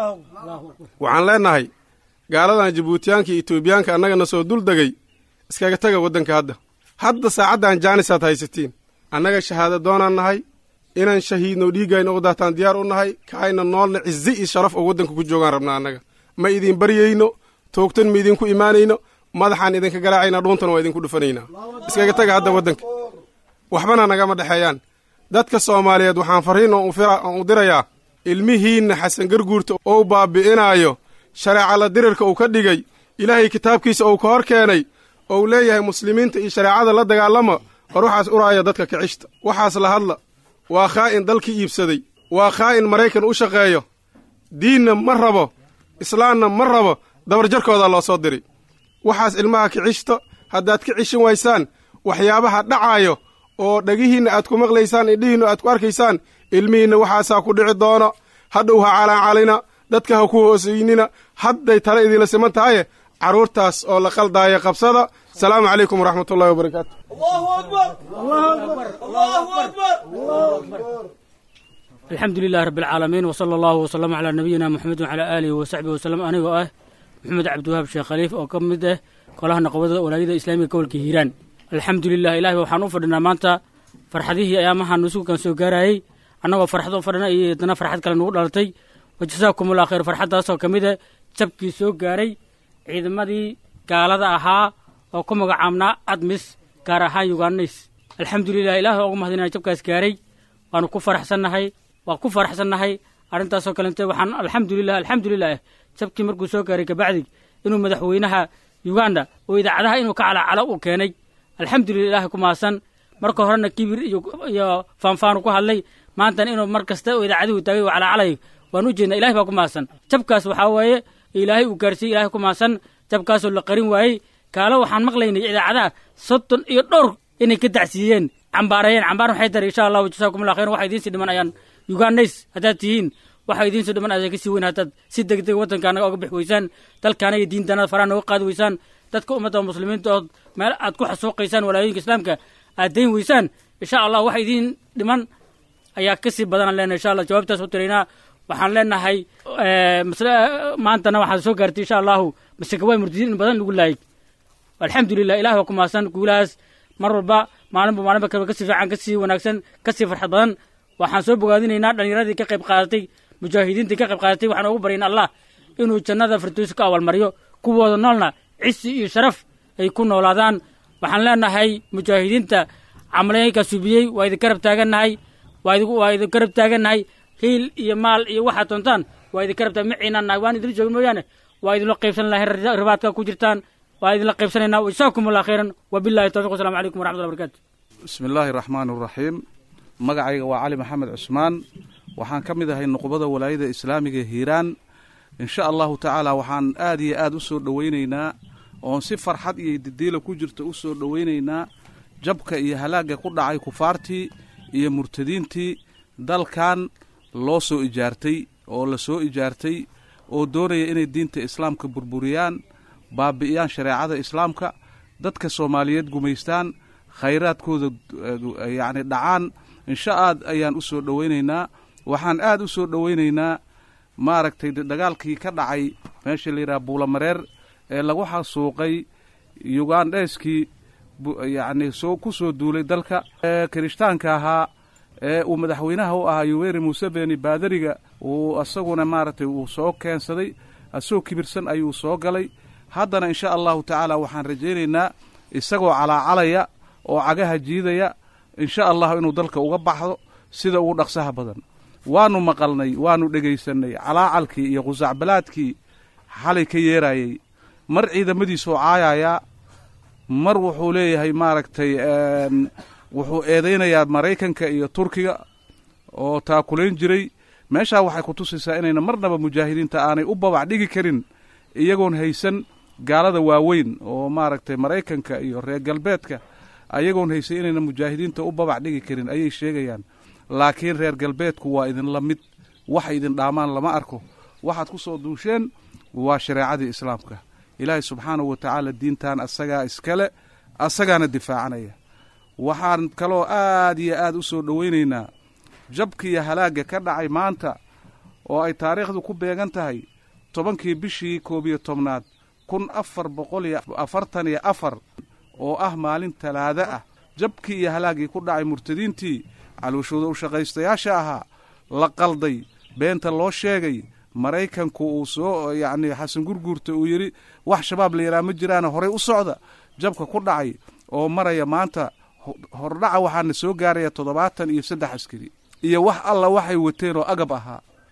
waxaan leenahay gaaladan jabuutiyaanka iyo etoobiyaanka annagana soo dul degay iskaga taga waddanka hadda hadda saacaddan jaanisaad haysatiin annaga shahaada doonaan nahay inaan shahiidno dhiiggayna u daataan diyaar u nahay kaayna noolna cizi iyo sharaf oo waddanka ku joogaan rabnaa annaga ma idin baryayno toogtan ma idinku imaanayno madaxaan idinka garaacayna dhuuntana waa idinku dhufanaynaa iskaga taga hadda waddanka waxbana nagama dhexeeyaan dadka soomaaliyeed waxaan farriin oon u dirayaa ilmihiinna xasan garguurta ou baabi'inaayo shareecala dirirka uu ka dhigay ilaahay kitaabkiisa uu ka hor keenay ou leeyahay muslimiinta iyo shareecada la dagaalama war waxaas uraaya dadka kicishta waxaas la hadla waa khaa'in dalkii iibsaday waa khaa'in maraykan u shaqeeyo diinna ma rabo islaamna ma rabo dabarjarkoodaa loo soo diray waxaas ilmaha kicishta haddaad ka cishin waysaan waxyaabaha dhacaayo oo dhagihiinna aad ku maqlaysaan indhihiinna aad ku arkaysaan ilmihiinna waxaasaa ku dhici doono hadhow ha calaancalina dadka ha ku hoosaynina hadday tale idinla siman tahaye carruurtaas oo la qaldaaya qabsada asalaamu calaykum waraxmatullahi wabarakaatu alxamdu lilahi rabbi alcaalamiin wsala allahu wasalama calaa nabiyina moxamed wacalaa aalihi wasaxbihi wasalam anigoo ah maxamed cabdiwahaab sheekh khaliif oo ka mid ah golaha naqobada walaayada islaamiga gobolka hiiraan alxamdu lilah ilahi waxaan u fadhinaa maanta farxadihii ayaamahan nusugan soo gaarayey annagoo farxad u fadhina iyo haddana farxad kale nugu dhalatay wajasaakum allah khayr farxaddaasoo ka mid ah jabkii soo gaaray ciidamadii gaalada ahaa oo ku magacaabnaa admis gaar ahaan yugaanays alxamdulilah ilahi waa ugu mahadinaya jabkaas gaaray waanu ku faraxsannahay waa ku faraxsannahay arrintaasoo kalente waxaan alxamdulilah alxamdulilah jabkii markuu soo gaaray kabacdi inuu madaxweynaha uganda oo idaacadaha inuu ka calacalo uu keenay alxamdulilah ilahi ku mahadsan marka horena kibir iyo faanfaanu ku hadlay maantana inuu mar kasta oo idaacadihu taagay uu calacalay waan u jeednaa ilahi baa ku mahadsan jabkaas waxaa weeye ilaahay uu gaarsiiyey ilahay ku mahadsan jabkaasoo la qarin waayey kaalo waxaan maqlaynay idaacadaha soddon iyo dhowr inay ka dacsiiyeen cambaarayeen cambaar maxay tari insha allahu jasaakum allah khayran waxa idiin sii dhiman ayaan ugandays haddaad tihiin waxa idiin sii dhiman ayaa ka sii weyn haddaad si deg deg waddanka anaga oga bixi weysaan dalkaana iyo diintaanada faraha nooga qaadi weysaan dadka ummadda muslimiinta ood meel aad ku xasuuqaysaan walaayooyinka islaamka aad dayn weysaan insha allah waxa idiin dhiman ayaa ka sii badanaan leenahay insha allah jawaabtaas u tiraynaa waxaan leenahay maantana waxaad soo gaartay insha allahu masekawaay murtadiin in badan lagu laayay alxamdulilah ilahi waa ku mahadsan guulahaas mar walba maalinba maalinba kale kasii fiican kasii wanaagsan kasii farxad badan waxaan soo bogaadinaynaa dhallinyaradii ka qayb qaadatay mujaahidiintii ka qayb qaadatay waxaan ugu baryayn allah inuu jannada firdowsi ka awalmariyo kuwooda noolna cisi iyo sharaf ay ku noolaadaan waxaan leenahay mujaahidiinta camaleynka subiyey waa idin garab taagannahay waa idin garab taagannahay hiil iyo maal iyo waxaad doontaan waa idin garab taag maciinaan nahay waan idinla joogin mooyaane waa idinla qaybsan lahay ribaadka ku jirtaan waa idinla qaybsanaynaa wajazaakum allah khayran wabillahi tawfiq wasalamu calaykum waraxmatullahi barakatu bismi illaahi raxmaan raxiim magacayga waa cali maxamed cusmaan waxaan ka mid ahay nuqbada walaayada islaamiga hiiraan insha allahu tacaala waxaan aad iyo aad u soo dhowaynaynaa oon si farxad iyo didiila ku jirta u soo dhowaynaynaa jabka iyo halaagga ku dhacay kufaartii iyo murtadiintii dalkan loo soo ijaartay oo la soo ijaartay oo doonaya inay diinta islaamka burburiyaan baabi'iyaan shareecada islaamka dadka soomaaliyeed gumaystaan khayraadkooda yacni dhacaan insha aad ayaan u soo dhowaynaynaa waxaan aad u soo dhowaynaynaa maaragtay dagaalkii ka dhacay meesha la yidhaha buulamareer ee lagu xasuuqay yugandheskii yacni soo ku soo duulay dalka ee kirishtaanka ahaa ee uu madaxweynaha u ahaa yoweri museveni baadariga uu isaguna maaragtay uu soo keensaday asagoo kibirsan ayuu soo galay haddana insha allahu tacaala waxaan rajaynaynaa isagoo calaacalaya oo cagaha jiidaya insha allahu inuu dalka uga baxdo sida ugu dhaqsaha badan waanu maqalnay waanu dhegaysanay calaacalkii iyo qusacbalaadkii xalay ka yeerayey mar ciidamadiisuu caayayaa mar wuxuu leeyahay maaragtay wuxuu eedaynayaa maraykanka iyo turkiga oo taakulayn jiray meeshaa waxay ku tusaysaa inayna marnaba mujaahidiinta aanay u babac dhigi karin iyagoon haysan gaalada waaweyn oo maaragtay maraykanka iyo reer galbeedka ayagoon haysan inayna mujaahidiinta u babac dhigi karin ayay sheegayaan laakiin reer galbeedku waa idinla mid wax idin dhaamaan lama arko waxaad ku soo duusheen waa shareecadii islaamka ilaahay subxaanahu wa tacaala diintan asagaa iskale asagaana difaacanaya waxaan kaloo aad iyo aad u soo dhowaynaynaa jabka iyo halaagga ka dhacay maanta oo ay taariikhdu ku beegan tahay tobankii bishii koob iyo tobnaad kun afar boqol iyo afartan iyo afar oo ah maalin talaado ah jabkii iyo halaaggii ku dhacay murtadiintii caluushooda u shaqaystayaasha ahaa la qalday beenta loo sheegay maraykanku uu soo yacni xasan gurguurta uu yidhi wax shabaab la yidhaha ma jiraana horey u socda jabka ku dhacay oo maraya maanta hordhaca waxaana soo gaaraya toddobaatan iyo saddex askari iyo wax alla waxay wateen oo agab ahaa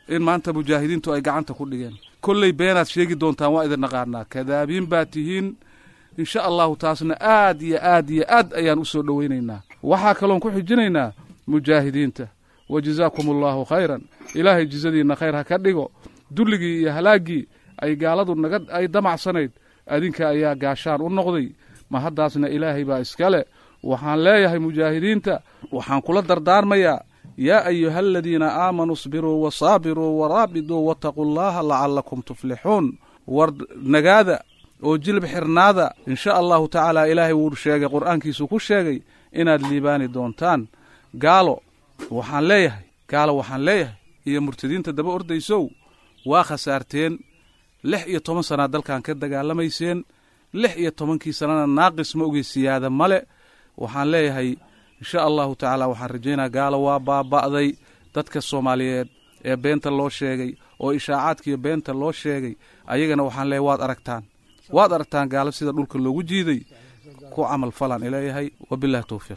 in maanta mujaahidiintu ay gacanta ku dhigeen kolley beenaad sheegi doontaan waa idin naqaanaa kadaabiin baad tihiin insha allahu taasna aad iyo aad iyo aad ayaan u soo dhowaynaynaa waxaa kaloon ku xijinaynaa mujaahidiinta wa jazaakum allaahu khayran ilaahay jizadiinna khayr ha ka dhigo dulligii iyo halaaggii ay gaaladu naga ay damacsanayd adinka ayaa gaashaan u noqday ma haddaasna ilaahay baa iskale waxaan leeyahay mujaahidiinta waxaan kula dardaarmayaa yaa ayuha aladiina aamanuu isbiruu wasaabiruu waraabiduu wattaquu llaha lacallakum tuflixuun war nagaada oo jilib xirnaada insha allahu tacaala ilaahay wuu sheegay qur'aankiisu ku sheegay inaad liibaani doontaan gaalo waxaan leeyahay gaalo waxaan leeyahay iyo murtadiinta daba ordaysow waa khasaarteen lix iyo toban sannaad dalkan ka dagaalamayseen lix iyo tobankii sannana naaqis ma ogey siyaada male waxaan leeyahay insha allahu tacaala waxaan rajaynaa gaalo waa baaba'day dadka soomaaliyeed ee beenta loo sheegay oo ishaacaadkiiyo beenta loo sheegay ayagana waxaan leeyahay waad aragtaan waad aragtaan gaalo sida dhulka loogu jiiday ku camal falan ileeyahay wabillahi towfiiq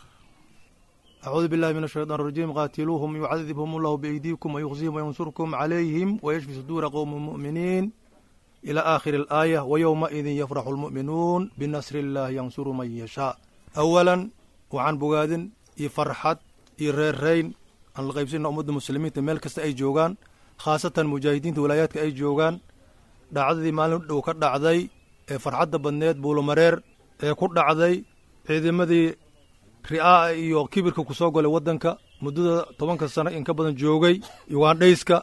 أعوذ بالله من الشيطان الرجيم قاتلوهم يعذبهم الله بأيديكم ويخزيهم وينصركم عليهم ويشفي صدور قوم مؤمنين إلى آخر الآية ويومئذ يفرح المؤمنون بنصر الله ينصر من يشاء أولا وعن بقاد يفرحت يريرين أن الغيبسين أمد المسلمين تميل كست أي جوغان خاصة مجاهدين ولايات أي جوغان dhacdadii maalin dhow ka dhacday ee farxadda badneed buulomareer ee ku dhacday ciidamadii ri'aa'a iyo kibirka ku soo golay waddanka muddada tobanka sano in ka badan joogay ugandhayska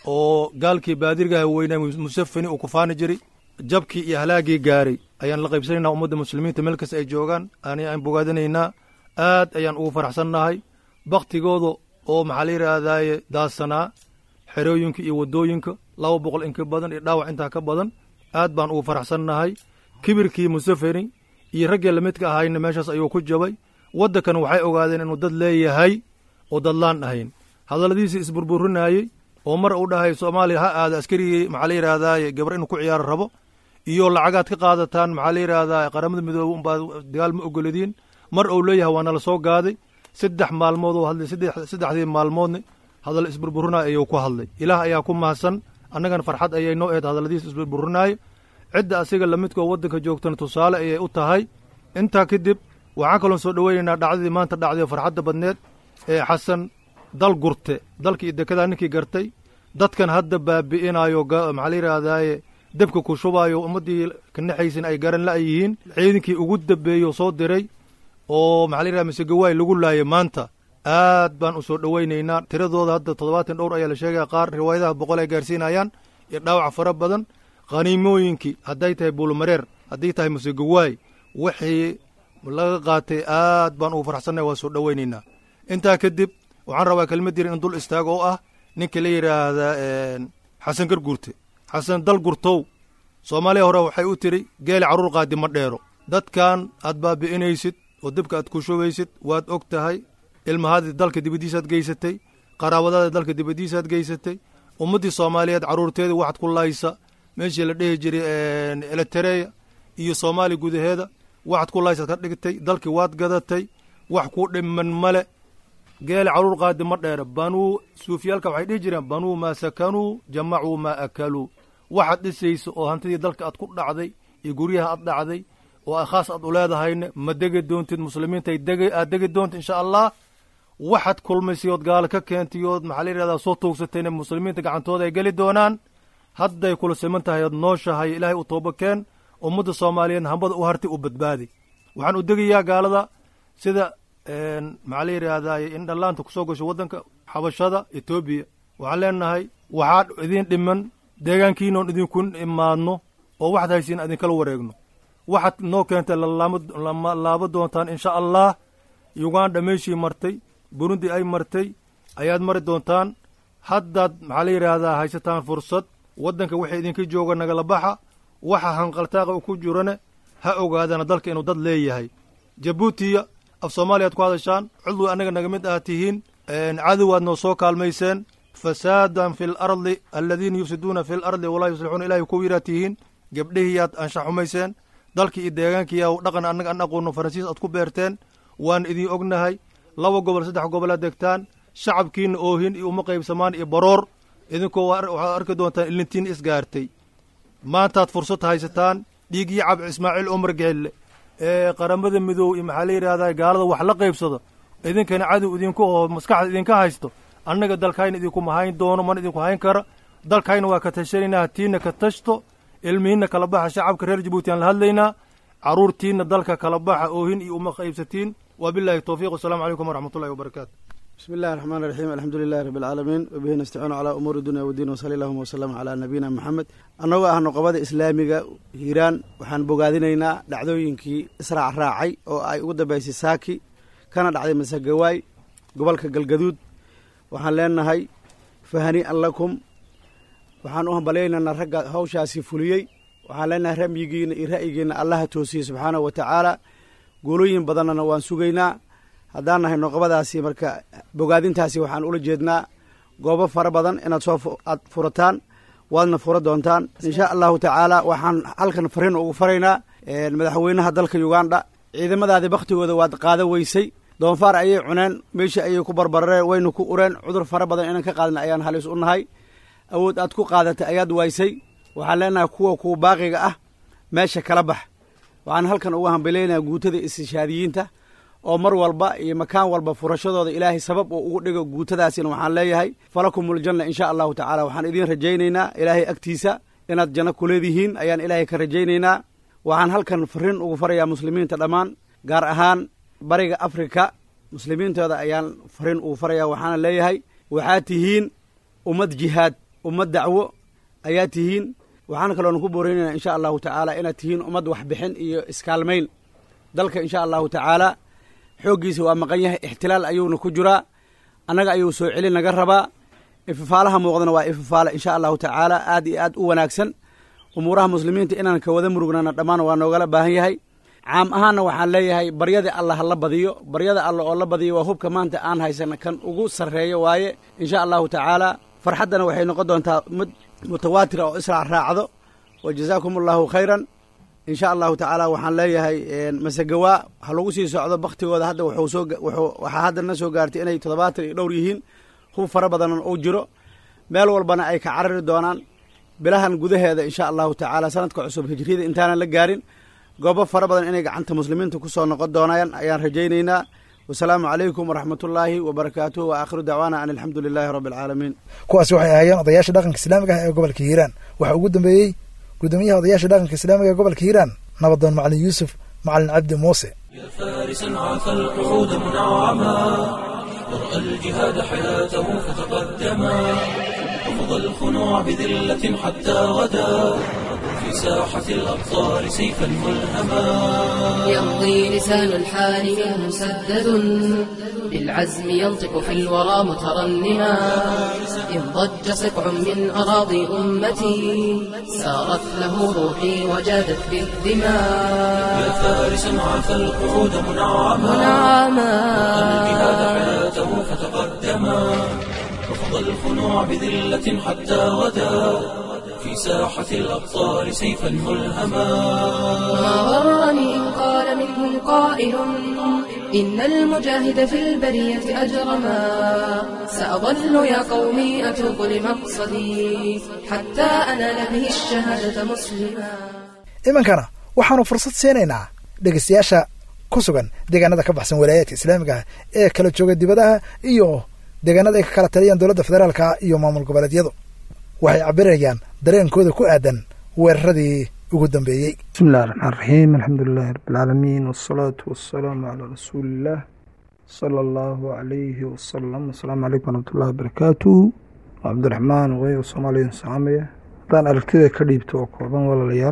oo gaalkii baadirgaha weynaa musafani uu ku faani jiray jabkii iyo halaaggii gaaray ayaan la qaybsanaynaa ummadda muslimiinta meel kasta ay joogaan ani aan bogaadinaynaa aad ayaan ugu faraxsannahay baktigooda oo maxaa la yidhaahdaaye daadsanaa xerooyinka iyo waddooyinka laba boqol in ka badan iyo dhaawac intaa ka badan aad baan ugu faraxsannahay kibirkii musafeni iyo raggii lamidka ahayna meeshaas ayuu ku jabay waddankan waxay ogaadeen inuu dad leeyahay oo dadlaan ahayn hadalladiisii isburburinaayey oo mar uu dhahay soomaaliya ha aada askarigii maxaa la yidhahdaaye gabar inuu ku ciyaaro rabo iyo lacagaad ka qaadataan maxaa la yidhaahdaa qaramada midoobe unbaad dagaal ma ogoladiin mar uu leeyahay waa nala soo gaaday saddex maalmood oo hadlay saddexdii maalmoodna hadal isburburinaayo ayuu ku hadlay ilaah ayaa ku mahadsan annagana farxad ayay noo eed hadalladiisa isburburinaayo cidda asiga lamidkoo waddanka joogtana tusaale ayay u tahay intaa kadib waxaan kaloon soo dhoweynaynaa dhacdadii maanta dhacday farxadda badneed ee xasan dal gurte dalkii iyo dekedaa ninkii gartay dadkan hadda baabi'inaayo maxaa la yidhaahdaaye debka ku shubaayo ummaddii kanaxaysan ay garan la yihiin ciidankii ugu dambeeyo soo diray oo maxaa la yidhahda masegawaay lagu laayay maanta aad baan u soo dhoweynaynaa tiradooda hadda toddobaatan dhowr ayaa la sheegaya qaar riwaayadaha boqol ay gaarsiinayaan iyo dhaawac fara badan khaniimooyinkii hadday tahay buulmareer hadday tahay masegawaay wixii laga qaatay aad baan ugu faraxsannay waa soo dhoweynaynaa intaa kadib waxaan rabaa kelmad yar in dul istaago oo ah ninka la yidhaahdaa xasan garguurte xasan dal gurtow soomaaliya hore waxay u tiri geeli carruur qaadi ma dheero dadkan aad baabi'inaysid oo dibka aad ku shubaysid waad og tahay ilmahaadii dalka dibaddiisaad geysatay qaraabadaada dalka dibaddiisaad geysatay ummaddii soomaaliyeed carruurteeda waxaad ku laysa meeshii la dhehi jiray elitereya iyo soomaaliya gudaheeda waxaad ku laysaad ka dhigtay dalkii waad gadatay wax ku dhiman male geeli carruur qaadi ma dheera banuu suufiyaalka waxay dhihi jireen banuu maa sakanuu jamacuu maa akaluu waxaad dhisaysa oo hantidii dalka aad ku dhacday iyo guryaha aad dhacday oo khaas aad u leedahayna ma degi doontid muslimiinta aad degi doonta insha allah waxaad kulmaysay ood gaalo ka keentay ood maxaa la yidhahdaa soo tuugsatayna muslimiinta gacantooda ay geli doonaan hadday kula siman tahay ood nooshahay ilaahay u tooba keen ummadda soomaaliyeedna hambada u hartay u badbaadi waxaan u degayaa gaalada sida maxaa la yidhaahdaa in dhallaanta ku soo gasho waddanka xabashada etoobiya waxaan leenahay waxaa idin dhiman deegaankiinoon idinku imaadno oo waxaad haysiin idinkala wareegno waxaad noo keentay lama laabo doontaan insha allah uganda meeshii martay burundi ay martay ayaad mari doontaan haddaad maxaa la yidhaahdaa haysataan fursad waddanka wixii idinka jooga nagala baxa waxa hanqaltaaqa u ku jirane ha ogaadana dalka inuu dad leeyahay jabuutiya af soomaaliyaad ku hadashaan cudwi annaga naga mid ah tihiin cadowaad noo soo kaalmayseen fasaadan fi lardi aladiina yufsiduuna fi lardi walaa yuslixuuna ilahay ku yidhaad tihiin gebdhihiyaad anshaxumayseen dalkii iyo deegaankiiya dhaqan annaga an aqoonno faransiis aad ku beerteen waan idiin ognahay laba gobol saddex gobolaad degtaan shacabkiina oohin iyo uma qaybsamaan iyo baroor idinkoo waxaad arki doontaan ilintiin isgaartay maantaad fursad haysataan dhiiggii cabdi ismaaciil umar gelle ee qaramada midoob iyo maxaa la yidhahdaa gaalada wax la qaybsado idinkana cadow idinku oo maskaxda idinka haysto annaga dalkayna idinkuma hayn doono mana idinku hayn kara dalkayna waa ka tashanaynaa hatiinna ka tashto ilmihiinna kala baxa shacabka reer jabuuti aan la hadlaynaa carruurtiinna dalka kala baxa oohin iyo uma qaybsatiin wabillahi towfiiq wasalaamu calaykum waraxmatullahi wabarakaatu بسم الله الرحمن الرحيم الحمد لله رب العالمين وبه نستعين على أمور الدنيا والدين وصلى اللهم وسلم على نبينا محمد annagoo ah noqobada islaamiga hiiraan waxaan bogaadinaynaa dhacdooyinkii israac raacay oo ay ugu dambeysay saaki kana dhacday masagawaay gobolka galgaduud waxaan leenahay fahanii'an lakum waxaan u hambalyaynaynaa ragga hawshaasi fuliyey waxaan leenahay ramyigiina iyo ra'yigiina allaha toosiyey subxaanahu wa tacaala guulooyin badannana waan sugaynaa haddaan nahay noqobadaasi marka bogaadintaasi waxaan ula jeednaa goobo fara badan inaad soo aad furataan waadna fura doontaan insha allahu tacaala waxaan halkan fariin ugu faraynaa madaxweynaha dalka uganda ciidamadaadii bakhtigooda waad qaada weysay doonfaar ayay cuneen meeshii ayay ku barbarareen waynu ku ureen cudur fara badan inaan ka qaadna ayaan halis u nahay awood aad ku qaadatay ayaad waysay waxaan leenahay kuwa kuwa baaqiga ah meesha kala bax waxaan halkan uga hambalaynayaa guutada istishaadiyiinta oo mar walba iyo makaan walba furashadooda ilaahay sabab uu ugu dhigo guutadaasina waxaan leeyahay falakumuljanna insha allahu tacaala waxaan idiin rajaynaynaa ilaahay agtiisa inaad janno ku leedihiin ayaan ilaahay ka rajaynaynaa waxaan halkan fariin ugu farayaa muslimiinta dhammaan gaar ahaan bariga afrika muslimiintooda ayaan fariin ugu farayaa waxaana leeyahay waxaad tihiin ummad jihaad ummad dacwo ayaa tihiin waxaan kaloona ku booreynaynaa insha allahu tacaala inaad tihiin ummad waxbixin iyo iskaalmayn dalka insha allahu tacaala xooggiisa waa maqan yahay ixtilaal ayuuna ku jiraa annaga ayuu soo celin naga rabaa ififaalaha muuqdana waa ififaala insha allahu tacaala aad iyo aad u wanaagsan umuuraha muslimiinta inaan ka wada murugnana dhammaan waa noogala baahan yahay caam ahaanna waxaan leeyahay baryada alla ha la badiyo baryada alla oo la badiyo waa hubka maanta aan haysana kan ugu sarreeyo waaye insha allahu tacaala farxaddana waxay noqon doontaa mid mutawaatira oo israac raacdo wa jazaakum allahu khayran insha allahu tacaala waxaan leeyahay masagawaa ha lagu sii socdo baktigooda hadda wuxuu soo wuxuu waxaa hadda na soo gaartay inay toddobaatan iyo dhowr yihiin hub fara badanna uu jiro meel walbana ay ka carari doonaan bilahan gudaheeda insha allahu tacaala sanadka cusub hijriyada intaanan la gaarin goobo fara badan inay gacanta muslimiinta ku soo noqon doonaan ayaan rajaynaynaa wasalaamu calaykum waraxmatullaahi wabarakaatuh wa aakhiru dacwaana an alxamdu lilaahi rabbi alcaalamiin kuwaasi waxay ahaayeen odayaasha dhaqanka islaamiga ah ee gobolka hiiraan waxaa ugu dambeeyey gudoomiyaha odayaasha dhaqanka islaamiga ee gobolka hiiraan nabadoon macalin yuusuf macalin cabdi muuse فارسا عفى القعود منعما ورأى الجهاد حياته فتقدما رفض الخنوع بذلة حتى غدا في ساحة الأبطال سيفا ملهما يمضي لسان الحال منه مسدد بالعزم ينطق في الورى مترنما إن ضج سبع من أراضي أمتي سارت له روحي وجادت بالدماء يا فارسا عفى القعود منعما منعما الجهاد حياته فتقدما رفض الخنوع بذلة حتى غدا في ساحة الأبطال سيفا ملهما ما غرني إن قال منهم قائل إن المجاهد في البرية أجرما سأظل يا قومي أتوب لمقصدي حتى أنال به الشهادة مسلما imankana waxaanu fursad siinaynaa dhegeystayaasha ku sugan deegaanada ka baxsan walaayaadka islaamiga ah ee kala jooga dibadaha iyo deegaanada ay ka kala taliyaan dowladda federaalka iyo maamul goboleedyadu waxay cabirayaan dareenkooda ku aadan weeraradii ugu dambeeyey bismi illahi raxmaan raxiim alxamdu lilahi rabbilcaalamiin wasalaatu wasalaamu calaa rasuuliillah sala allahu calayhi wasalam asalaamu calaykum waraxmatullahi wabarakaatu cabdiraxmaan wey soomaaliya saamaya haddaan aragtida ka dhiibto oo kooban walaalayaal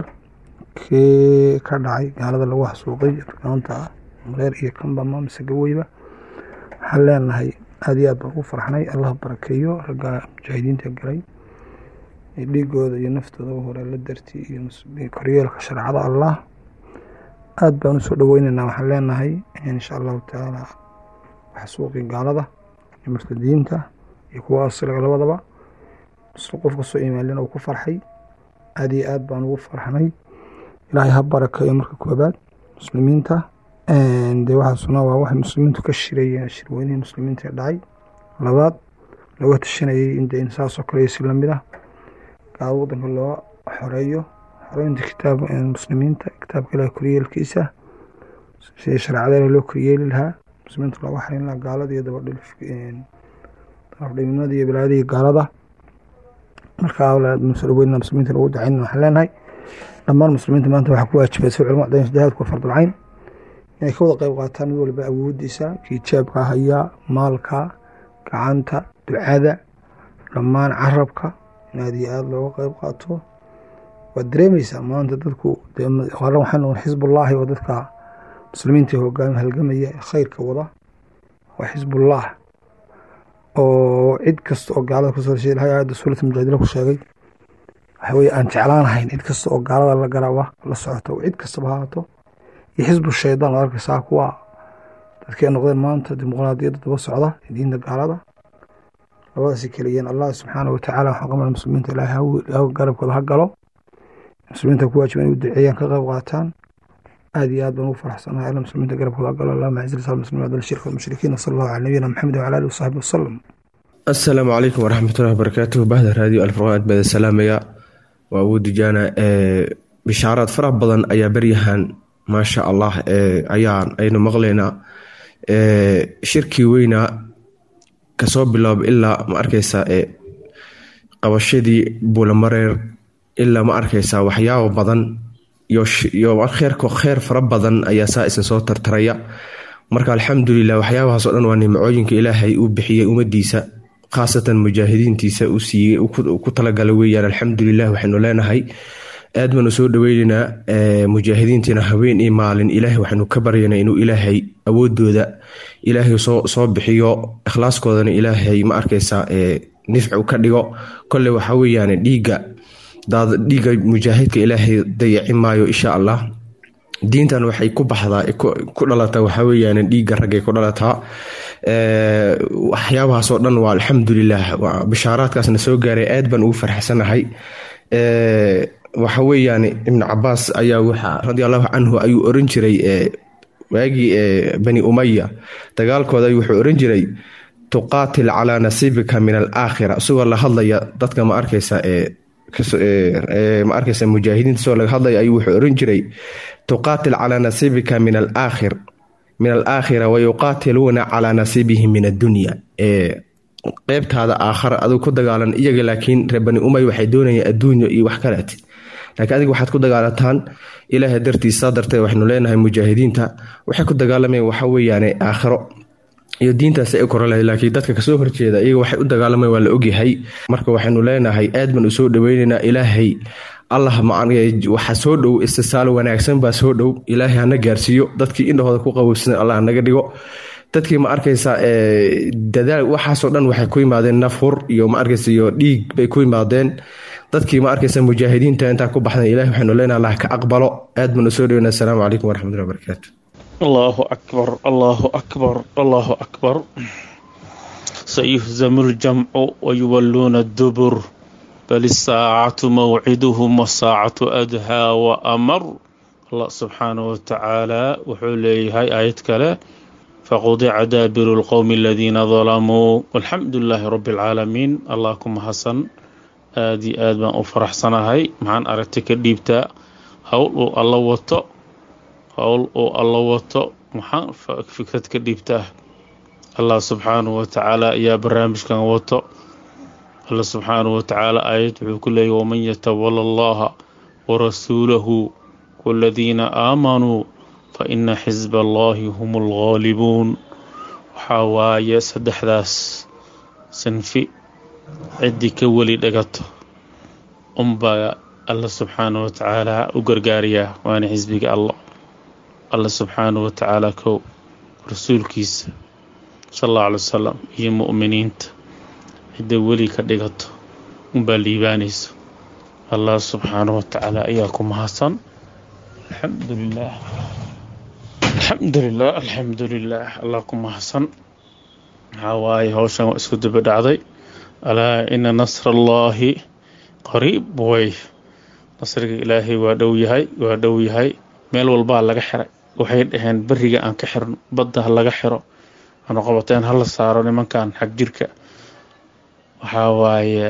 kii ka dhacay gaalada lagu xasuuqay argaanta ah mareer iyo kambama mise gaweyba waxaan leenahay aada iyo aad baan ugu farxnay allah barakeeyo ragga mujaahidiinta galay dhiigooda iyo naftooda hore la darti iyo koryeelka shareecada allah aada baan usoo dhaweyneynaa waxaan leenahay insha allahu tacaala xasuuqii gaalada iyo murtadiinta iyo kuwa asliga labadaba qof kasoo imaalin uu ku farxay aada iyo aad baan ugu farxnay ilaahay ha barakeeyo marka koobaad muslimiinta dee waxaasuna waa waxay muslimiintu ka shirayeen shirweynihii muslimiinta ee dhacay labaad looga tashanayay in de in saas oo kale iyo si lamid ah gaalo wadanka loo xoreeyo xoreynta kitaab muslimiinta kitaabka ilaah koryeelkiisa sidii shareecada ilaah loo koryeeli lahaa muslimiinta looga xarin lahaa gaalada iyo dabadhilifdabadhiminimada iyo bilaadihii gaalada markaa soo dhaweynaa muslimiinta lagu dacayn waxaan leenahay dhammaan muslimiinta maanta waxaa ku waajibay si culimo cadayn jihaadku waa fardulcayn inay ka wada qayb qaataan mid walba awoodiisa kii jaabka haya maalka gacanta ducada dhammaan carabka in aad iyo aada looga qayb qaato waad dareemeysaa maanta dadku hore waxaan noqon xisbullaahi oo dadka muslimiinta hogaami halgamaya ee khayrka wada waa xisbullah oo cid kasta oo gaalada kusoo horjeeda ilahay aayadda suurat mujaadila ku sheegay waxa weye aan jeclaanahayn cid kasta oo gaalada la garaba la socoto cid kastaba haato iyo xisbu shaydaan oo arkaysaa kuwa dadkii ay noqdeen maanta dimuqraadiyadda daba socda diinta gaalada labadaasi keliyeen allah subxaana watacaala waxaan qamal muslimiinta ilaahay garabkooda ha galo muslimiinta ku waajiba inay u duceeyaan ka qayb qaataan aad iyo aad baan ugu faraxsanahay alla muslimiinta garabkooda ha galo allahuma acizil islam muslimiin adal shirka walmushrikiin wasala allahu cala nabiyina maxamed wacala alihi wasaxbi wasalam asalaamu calaykum waraxmatullahi wabarakaatuhu bahda raadiyo alfurqaan aad baada salaamaya waa abu dujaana bishaaraad faraha badan ayaa beryahan maasha allah ayaan aynu maqlaynaa shirkii weynaa kasoo bilaabo ilaa ma arkaysaa qabashadii buulamareer ilaa ma arkaysaa waxyaabo badan iyo kheerko kheer fara badan ayaa saa isa soo tartaraya marka alxamdulilah waxyaabahaas o dhan waa nimcooyinka ilaahay uu bixiyey ummadiisa khaasatan mujaahidiintiisa uu siiyey ku talagala weeyaan alxamdulilah waxaynu leenahay aad baanu soo dhaweyneynaa mujaahidiintiina haween iyo maalin ilaahay waxaynu ka baryanaa inuu ilaahay awoodooda ilaahay soo bixiyo ikhlaaskoodana ilaahay ma arkaysaa nifcu ka dhigo kole waxa weyaan dhiiga dhiiga mujaahidka ilaahay dayaci maayo insha allah diintan waxay ku baxdaa ku dhalataa waxaa weyaan dhiigga raggay ku dhalataa waxyaabahaasoo dhan waa alxamdulilah bishaaraadkaasna soo gaaray aad baan ugu farxsanahay waxa weeyaan ibnu cabaas ayaa waxa radi allahu canhu ayuu oran jiray waagii bani umaya dagaalkooda wuxuu oran jiray tuqaatil calaa nasiibika min alaakhira isagoo la hadlaya dadka ma arkaysa ma arkaysa mujaahidiinta isagoo laga hadlaya ayuu wuxuu oran jiray tuqaatil calaa nasiibika min alaakhir min alaakhira wayuqaatiluuna calaa nasiibihim min addunya qeybtaada aakhara aduu ku dagaalan iyaga laakiin reer bani umay waxay doonayaan adduunyo iyo wax kaleet laakiin adiga waxaad ku dagaalataan ilaahay dartiisa darteed waxaynu leenahay mujaahidiinta waxay ku dagaalamayaan waxa weeyaane aakhiro iyo diintaas ay kora lahay laakiin dadka kasoo horjeeda iyaga waxay u dagaalamayan waa la ogyahay marka waxaynu leenahay aad baan u soo dhaweyneynaa ilaahay allah waxa soo dhow istisaal wanaagsan baa soo dhow ilaahay hana gaarsiiyo dadkii indhahooda ku qabowsan allah naga dhigo dadkii ma arkaysa dadaal waxaasoo dhan waxay ku yimaadeen nafhur iyo ma arkaysa iyo dhiig bay ku yimaadeen dadkii ma arkaysa mujaahidiinta intaa ku baxdan ilahi waxaynu leenaha allah ka aqbalo aad baan u soo dhaweyna asalaamu calaykum waraxmatullahi wabarakaatu allahu akbar allahu akbar allahu akbar sayuhzamu ljamcu wayuwalluuna dubur bal isaacatu mawciduhum wasaacatu adhaa wa amar allah subxaanahu watacaala wuxuu leeyahay aayad kale faqudica daabiru lqowmi aladiina dalamuu walxamdu lilaahi rabbi alcaalamiin allah ku mahadsan aad iyo aad baan u faraxsanahay maxaan aragtay ka dhiibtaa howl uu alla wato howl uu alla wato maxaan fikrad ka dhiibtaa allah subxaanahu watacaala ayaa barnaamijkan wato alla subxaanahu watacaala aayad wuxuu ku leeyahy waman yatawala allaha warasuulahu waladiina aamanuu fa ina xisba allahi hum alghaalibuun waxaa waaye saddexdaas sanfi ciddii ka weli dhagato unbaa alla subxaanahu watacaala u gargaarayaa waana xisbiga allah alla subxaanahu watacaala kow rasuulkiisa sal allahu alay wasalam iyo mu'miniinta cidda weli ka dhigato unbaa liibaanayso allah subxaanahu watacaala ayaa ku mahadsan alxamdu lilah alxamdu lilah alxamdu lilah allah ku mahadsan maxaa waaye howshan waa isku daba dhacday alaa ina nasra allaahi qariib way nasriga ilaahay waa dhow yahay waa dhow yahay meel walbaa laga xiray waxay dhaheen beriga aan ka xirno badda ha laga xiro aanu qabateen hala saaro nimankan xag jirka waxaa waaye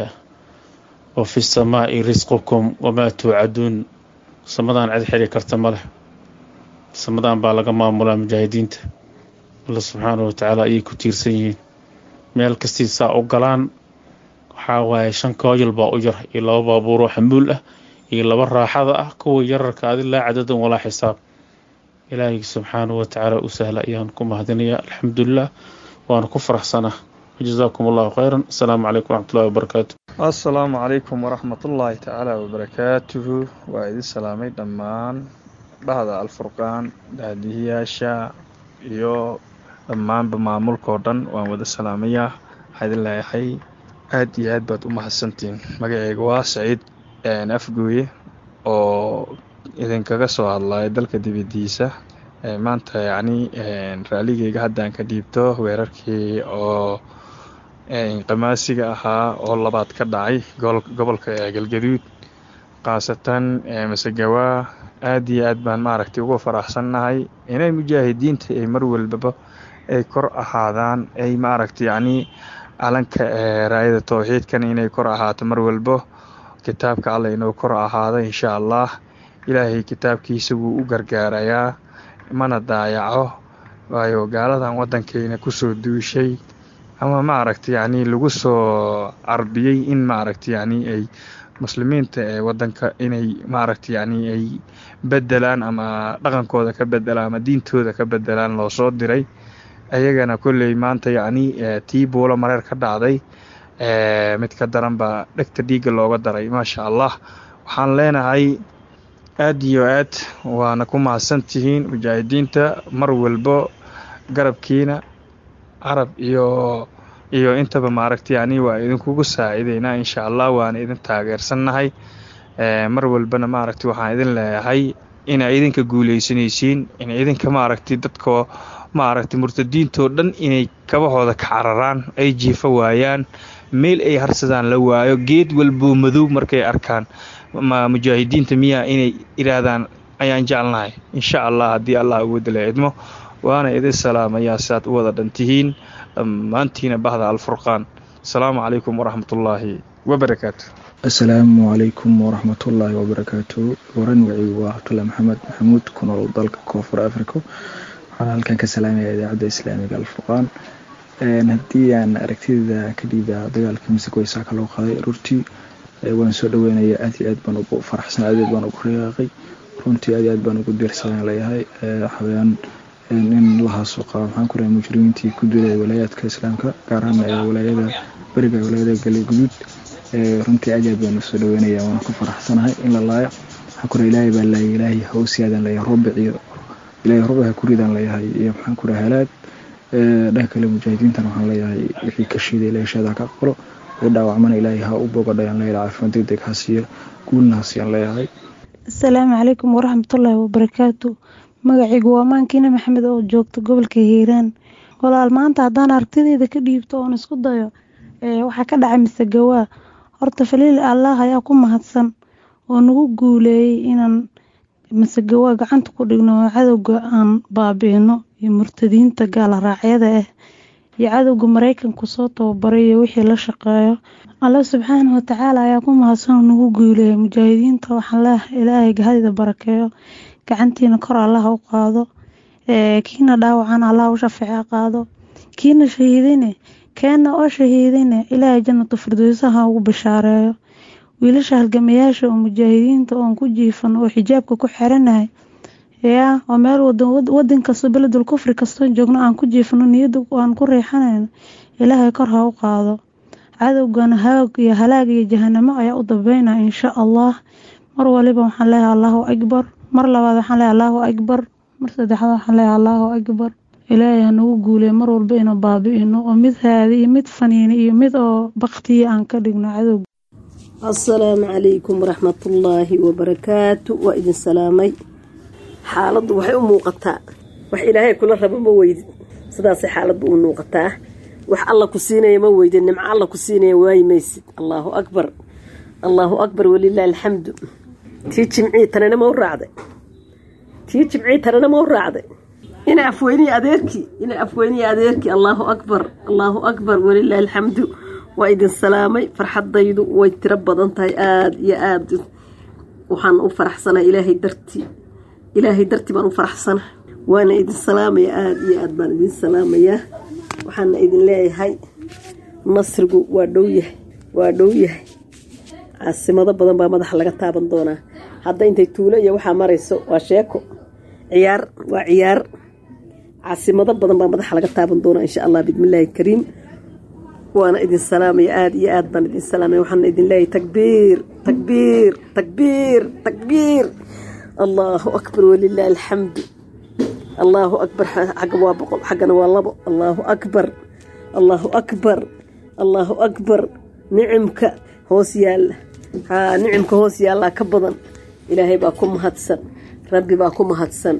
wa fi samaa'i risqukum wamaa tuucaduun samadaan cid xiri karta ma leh samadan baa laga maamulaa mujaahidiinta alla subxaanahu watacaala ayay ku tiirsan yihiin meel kastii saa u galaan waxaa waaye shan kooyal baa u yar iyo laba baabuuroo xamuul ah iyo laba raaxada ah kuwa yararka adi laa cadadan walaa xisaab ilaahay subxaanahu watacaala u sahla ayaan ku mahadinayaa alxamdulilah waana ku faraxsanaa wajazaakum allahu khayran asalaamu calaykum waraxmatullahi wabarakaatu assalaamu calaykum waraxmatullaahi tacaala wabarakaatuhu waa idin salaamay dhammaan dhahda alfurqaan daadihiyaasha iyo dhammaanba maamulkao dhan waan wada salaamayaa waxaa idin leeyahay aad iyo aad baad u mahadsantihiin magaceyga waa saciid afgooye oo idinkaga soo hadlaya dalka dibadiisa maanta yacni raaligeyga haddaan ka dhiibto weerarkii oo qamaasiga ahaa oo labaad ka dhacay gobolka galgaduud khaasatan masegawaa aad iyo aad baan maaragtay uga faraxsannahay inay mujaahidiinta ay mar walbaba ay kor ahaadaan ay maaragtay yacni calanka raayada towxiidkan inay kor ahaato mar walbo kitaabka alla inuu kor ahaado insha allah ilaahay kitaabkiisa wuu u gargaarayaa mana daayaco waayo gaaladan waddankeena kusoo duushay ama maaragta yacni lagu soo carbiyey in maaragta yacni ay muslimiinta ee waddanka inay maaragta yacni ay bedelaan ama dhaqankooda ka bedelaan ama diintooda ka bedelaan loo soo diray ayagana kolley maanta yacni tii buulo mareer ka dhacday mid ka daran baa dhegta dhiigga looga daray maasha allah waxaan leenahay aad iyo aad waana ku mahadsantihiin mujaahidiinta mar walbo garabkiina carab iyo iyo intaba maaragta yacni waa idinkugu saacideynaa insha allah waana idin taageersannahay mar walbana maaragta waxaan idin leeyahay inaa idinka guuleysanaysiin in idinka maaragtay dadka maaragtay murtadiintoo dhan inay kabahooda ka cararaan ay jiifo waayaan meel ay harsadaan la waayo geed walboo madow markay arkaan mujaahidiinta miyaa inay idhaahdaan ayaan jeclnahay insha allah haddii allah uwada la idmo waana idin salaamayaa si aad u wada dhantihiin dhammaantiina bahda alfurqaan asalaamu calaykum waraxmatullaahi wabarakaatu asalaamu calaykum waraxmatullaahi wabarakaatu waran wicigu waa cabdulla maxamed maxamuud ku nool dalka koonfur africa waxaan halkan ka salaamaya idaacadda islaamiga alfurqaan haddii aan aragtidada ka dhiibaa dagaalkii masegoysaaka loo qaaday aroortii waan soo dhaweynaya aad iyo aad baan ugu faraxsan aad aad baan ugu riyaaqay runtii aad iyo aad baan ugu diirsadan leeyahay waxaweyaan in lahaasoo qaba maxaan ku rahay mujrimiintii ku duulaya walaayaadka islaamka gaar ahaan walaayada beriga walaayada galguduud runtii aad iyo aad baan usoo dhaweynaya waan ku faraxsanahay in la laayo maxaan ku rahay ilaahay baa laayay ilaahay hawsiyaadan leeyahay rubic iyo ilaahay rubic ha ku ridaan leeyahay iyo maxaan ku rahay halaag dhanka kale mujaahidiintan waxaan leeyahay wixii ka shiiday ilaahay shaada ka aqbalo wixii dhaawacmana ilaahay ha u bogadhayaan leeyahay caafimaad degdeg ha siiyo guulna ha siiyaan leeyahay asalaamu calaykum waraxmatullaahi wabarakaatu magacaygu waa maankiina maxamed oo joogta gobolka hiiraan walaal maanta haddaan aragtideyda ka dhiibto oon isku dayo waxaa ka dhacay masegawaa horta faliil allah ayaa ku mahadsan oo nagu guuleeyey inaan masegawaa gacanta ku dhigno oo cadowga aan baabi'ino iyo murtadiinta gaala raacyada ah iyo cadowga maraykanku soo tababaray iyo wixii la shaqeeyo alla subxaana watacaala ayaa ku mahadsan oo nagu guuleeyay mujaahidiinta waxaan leeyahay ilaahay gahadida barakeeyo gacantiina kor allaha u qaado kiina dhaawacan allah u shafeece qaado kiina shahiidine keena oo shahiidine ilaahay jannatu firdowsaha ugu bashaareeyo wiilasha halgamayaasha oo mujaahidiinta oon ku jiifan oo xijaabka ku xiranahay yaa oo meel wadan kasto beledul kufri kastoo joogno aan ku jiifano niyada aan ku riixanayno ilaahay kor ha u qaado cadowgana haag iyo halaag iyo jahanamo ayaa u dambeynaya insha allah mar waliba waxaan leeyahay allahu akbar mar labaad waxaan leeyahay allahu akbar mar saddexaad waxaan leeyahay allahu akbar ilaahay hanagu guuleey mar walba inuu baabi'ino oo mid haadi iyo mid faniini iyo mid oo baktiya aan ka dhigno cadowga asalaamu calaykum waraxmatullaahi wabarakaatu waa idin salaamay xaaladdu waxay u muuqataa wax ilaahay kula rabo ma weydid sidaasay xaaladdu u muuqataa wax alla ku siinaya ma weydid nimco alla ku siinaya waayi maysid allaahu akbar allaahu akbar walilaahi alxamdu tii jimcii tanana ma u raacday tii jimcii tanana ma u raacday ina afweyniya adeerkii ina afweyniya adeerkii allaahu akbar allaahu akbar walilaahi alxamdu waa idin salaamay farxaddaydu way tiro badan tahay aada iyo aada waxaan u faraxsanaa ilaahay dartii ilaahay dartii baan u faraxsana waana idin salaamaya aada iyo aada baan idin salaamayaa waxaana idin leeyahay nasrigu waa dhow yahay waa dhow yahay caasimado badan baa madaxa laga taaban doonaa hadda intay tuulo iyo waxaa marayso waa sheeko ciyaar waa ciyaar caasimado badan baa madaxa laga taaban doonaa insha allah bismillaahi kariim waana idin salaamaya aada iyo aada baan idin salaamaya waxaana idin leeyahay takbiir takbiir takbiir takbiir allahu akbar walilaahi alxamdu allahu akbar xagga waa boqol xaggana waa labo allahu akbar allahu akbar allahu akbar nicimka hoos yaalla haa nicimka hoos yaallaa ka badan ilaahay baa ku mahadsan rabbi baa ku mahadsan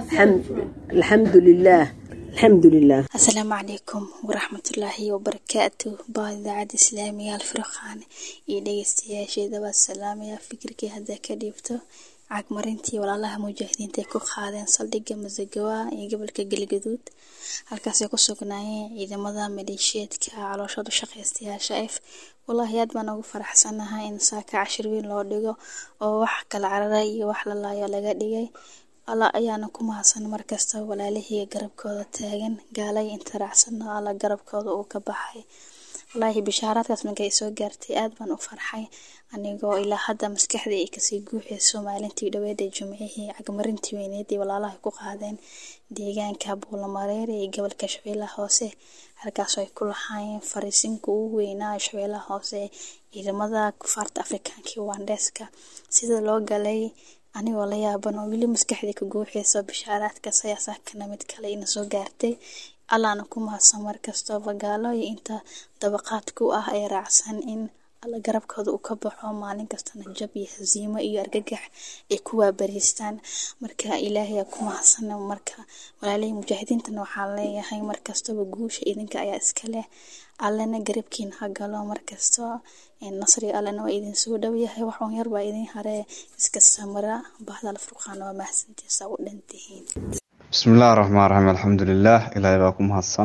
alxamdu lilaah alxamdu lilah asalaamu calaykum waraxmatullaahi wabarakaatu baa idaacadda islaamiga alfurqaan iyo dhegeystayaasheeda baa salaamaya fikirkii haddaa ka dhiibto cagmarintii walaalaha mujaahidiinta ay ku qaadeen saldhigga masagawa iyo gobolka galgaduud halkaasay ku sugnaayeen ciidamada maleeshiyeedka calooshooda shaqaystayaasha f wallaahi aad baan ugu faraxsanahay in saaka cashir weyn loo dhigo oo wax kala carara iyo wax la laayo laga dhigay alla ayaana ku mahadsan markasta walaalihii garabkooda taagan gaalay inta raacsano alla garabkooda uu ka baxay wallaahi bishaaraadkaas markay soo gaartay aad baan u farxay anigoo ilaa hadda maskaxdii ay kasii guuxayso maalintii dhaweed ee jumcihii cagmarintii weyneed ee walaalaha ku qaadeen deegaanka buulamareere ee gobolka shabeellaha hoose halkaasoo ay ku lahaayeen fariisinka ugu weynaa shabeellaha hoose ciidamada kufaarta afrikaanka iyo wandeeska sida loo galay anigoo la yaaban oo weli maskaxdii ka guuxayso bishaaraadkaas ayaa saakana mid kale ina soo gaartay allaana ku mahadsan markastoo bagaalo iyo inta dabaqaad ku ah ee raacsan in alla garabkooda uu ka baxo maalin kastana jab iyo hasiimo iyo argagax ay ku waabariistaan marka ilaahay ku mahadsan marka walaalihii mujaahidiintana waxaan leeyahay markastaba guusha idinka ayaa iska leh allana garabkiina ha galo markasto nasriga allana waa idin soo dhow yahay waxuun yar baa idin haree iska samara bahdal furqaana waa mahadsantiisa u dhantihiin bismi illaahi raxmaan raxiim alxamdu lilaah ilaahay baa ku mahadsan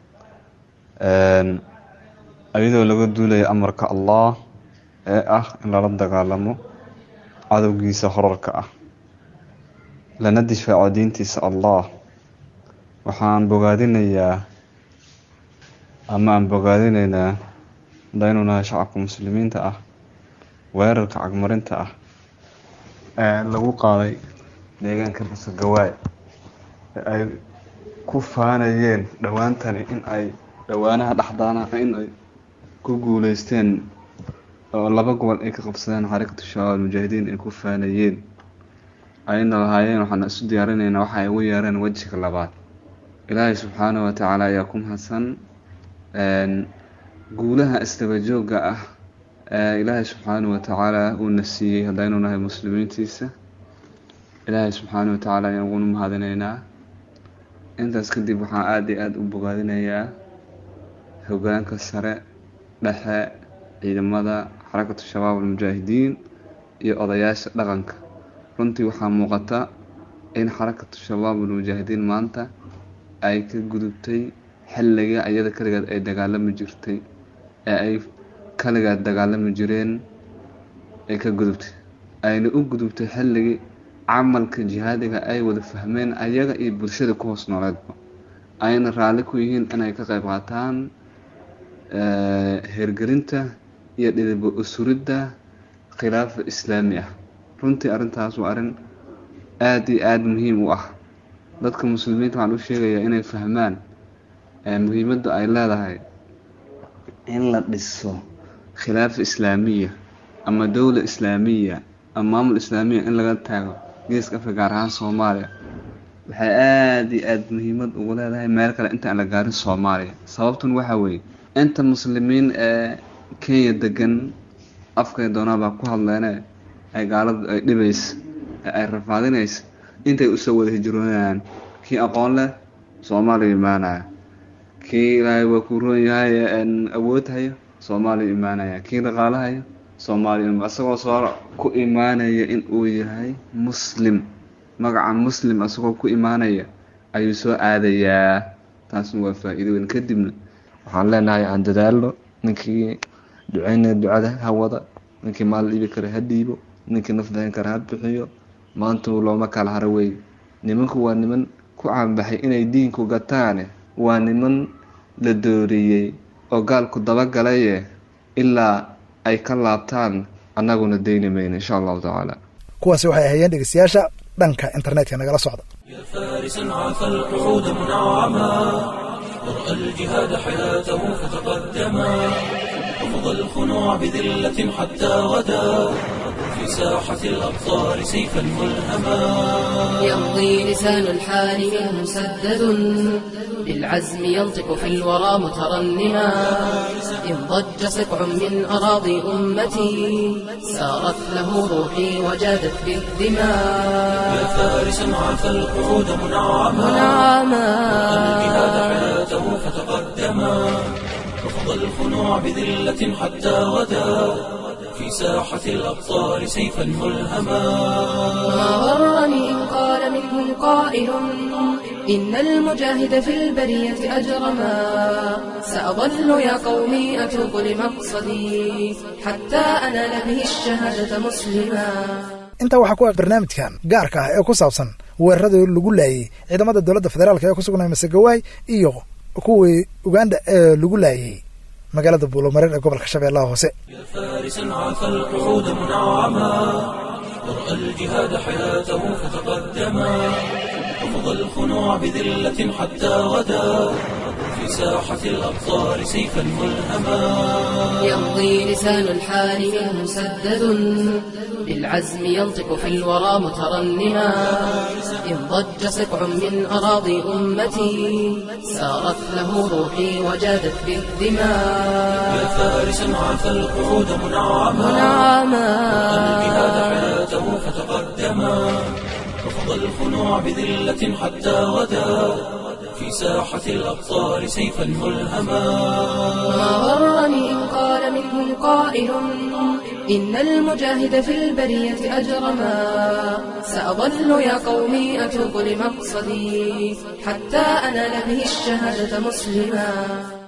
ayadoo laga duulaya amarka allah ee ah in lala dagaalamo cadowgiisa horarka ah lana difaaco diintiisa allah waxaan bogaadinayaa ama aan bogaadinaynaa hadaynu nahay shacabka muslimiinta ah weerarka cagmarinta ah ee lagu qaaday deegaanka basagawaay ee ay ku faanayeen dhowaantani in ay dhowaanaha dhexdaana in ay ku guuleysteen oo laba gobol ay ka qabsadeen xarakatu shabaab almujaahidiin ay ku faanayeen ayna lahaayeen waxaan isu diyaarinaynaa waxa ay ugu yeereen wejiga labaad ilaahay subxaanahu watacaala ayaa ku mahadsan guulaha isdaba joogga ah ee ilaahay subxaanahu watacaala uuna siiyey haddaynu nahay muslimiintiisa ilaahay subxaanahu watacaala ayaan uguna mahadinaynaa intaas kadib waxaan aada iyo aada u bogaadinayaa hogaanka sare dhexe ciidamada xarakatu shabaab almujaahidiin iyo odayaasha dhaqanka runtii waxaa muuqata in xarakatu shabaab almujaahidiin maanta ay ka gudubtay xilliga iyada kaligeed ay dagaalami jirtay ee ay kaligeed dagaalami jireen ay ka gudubtay ayna u gudubtay xilligii camalka jihaadiga ay wada fahmeen ayaga iyo bulshada ku hoos nooleedba ayna raalli ku yihiin inay ka qayb qaataan heergelinta iyo dhidaba usuridda khilaafa islaami ah runtii arrintaas waa arrin aada iyo aada muhiim u ah dadka muslimiinta waxaan u sheegayaa inay fahmaan muhiimadda ay leedahay in la dhiso khilaafa islaamiya ama dowla islaamiya ama maamul islaamiya in laga taago geeska afrika gaar ahaan soomaaliya waxay aada iyo aada muhiimad ugu leedahay meel kale inta aan la gaarin soomaaliya sababtun waxaa weeye inta muslimiin ee kenya degan afkay doonaabaa ku hadleene ay gaaladu ay dhibaysa ee ay rafaadinaysa intay usoo wada hijroonayaan kii aqoon leh soomaaliya imaanaya kii ilaahay waa kuu roon yahay awood hayo soomaaliya imaanaya kii dhaqaalahayo soomaaliya isagoo soo ku imaanaya in uu yahay muslim magaca muslim isagoo ku imaanaya ayuu soo aadayaa taasna waa faa-iido weyn kadibna waxaan leenahay aan dadaalno ninkii duceynaya ducada ha wada ninkii maal dhiibi kara ha dhiibo ninkii naf dahin kara ha bixiyo maanta looma kala haro wey nimanku waa niman ku caanbaxay inay diinku gataane waa niman la dooriyey oo gaalku dabagalaye ilaa ay ka laabtaan annaguna dayni mayno insha allahu tacaala kuwaasi waxay ahaayeen dhegeystayaasha dhanka internetka nagala socda فارسا عفى القعود منعما ورأى الجهاد حياته فتقدما رفض الخنوع بذلة حتى غدا في ساحة الأبصار سيفا ملهما يمضي لسان الحال منه مسدد بالعزم ينطق في الورى مترنما إن ضج سبع من أراضي أمتي سارت له روحي وجادت بالدماء يا فارسا عفى القعود منعما منعما الجهاد حياته فتقدما رفض الخنوع بذلة حتى غدا في ساحة الأبصار سيفا ملهما ما غرني إن قال منهم قائل إن المجاهد في البرية أجرما سأظل يا قومي أتوب لمقصدي حتى أنال به الشهادة مسلما intaa waxaa ku ah barnaamijkan gaarka ah ee ku saabsan weeraradii lagu laayey ciidamada dowladda federaalk ee ku sugnay masegawaay iyo kuwii uganda ee lagu laayey magaalada buulomareer ee gobolka shabeellaha hoose فارسا عفى القعود منعما ورأى الجهاد حياته فتقدما رفض الخنوع بذلة حتى غدا في ساحة الأبصار سيفا ملهما يمضي لسان الحال منه مسدد بالعزم ينطق في الورى مترنما إن ضج سبع من أراضي أمتي سارت له روحي وجادت يا بالدماء فارسا عفى القعود منعما منعما الجهاد حياته فتقدما رفض الخنوع بذلة حتى غدا في ساحة الأبصار سيفا ملهما ما غرني إن قال منهم قائل إن المجاهد في البرية أجرما سأظل يا قومي أتوب لمقصدي حتى أنال به الشهادة مسلما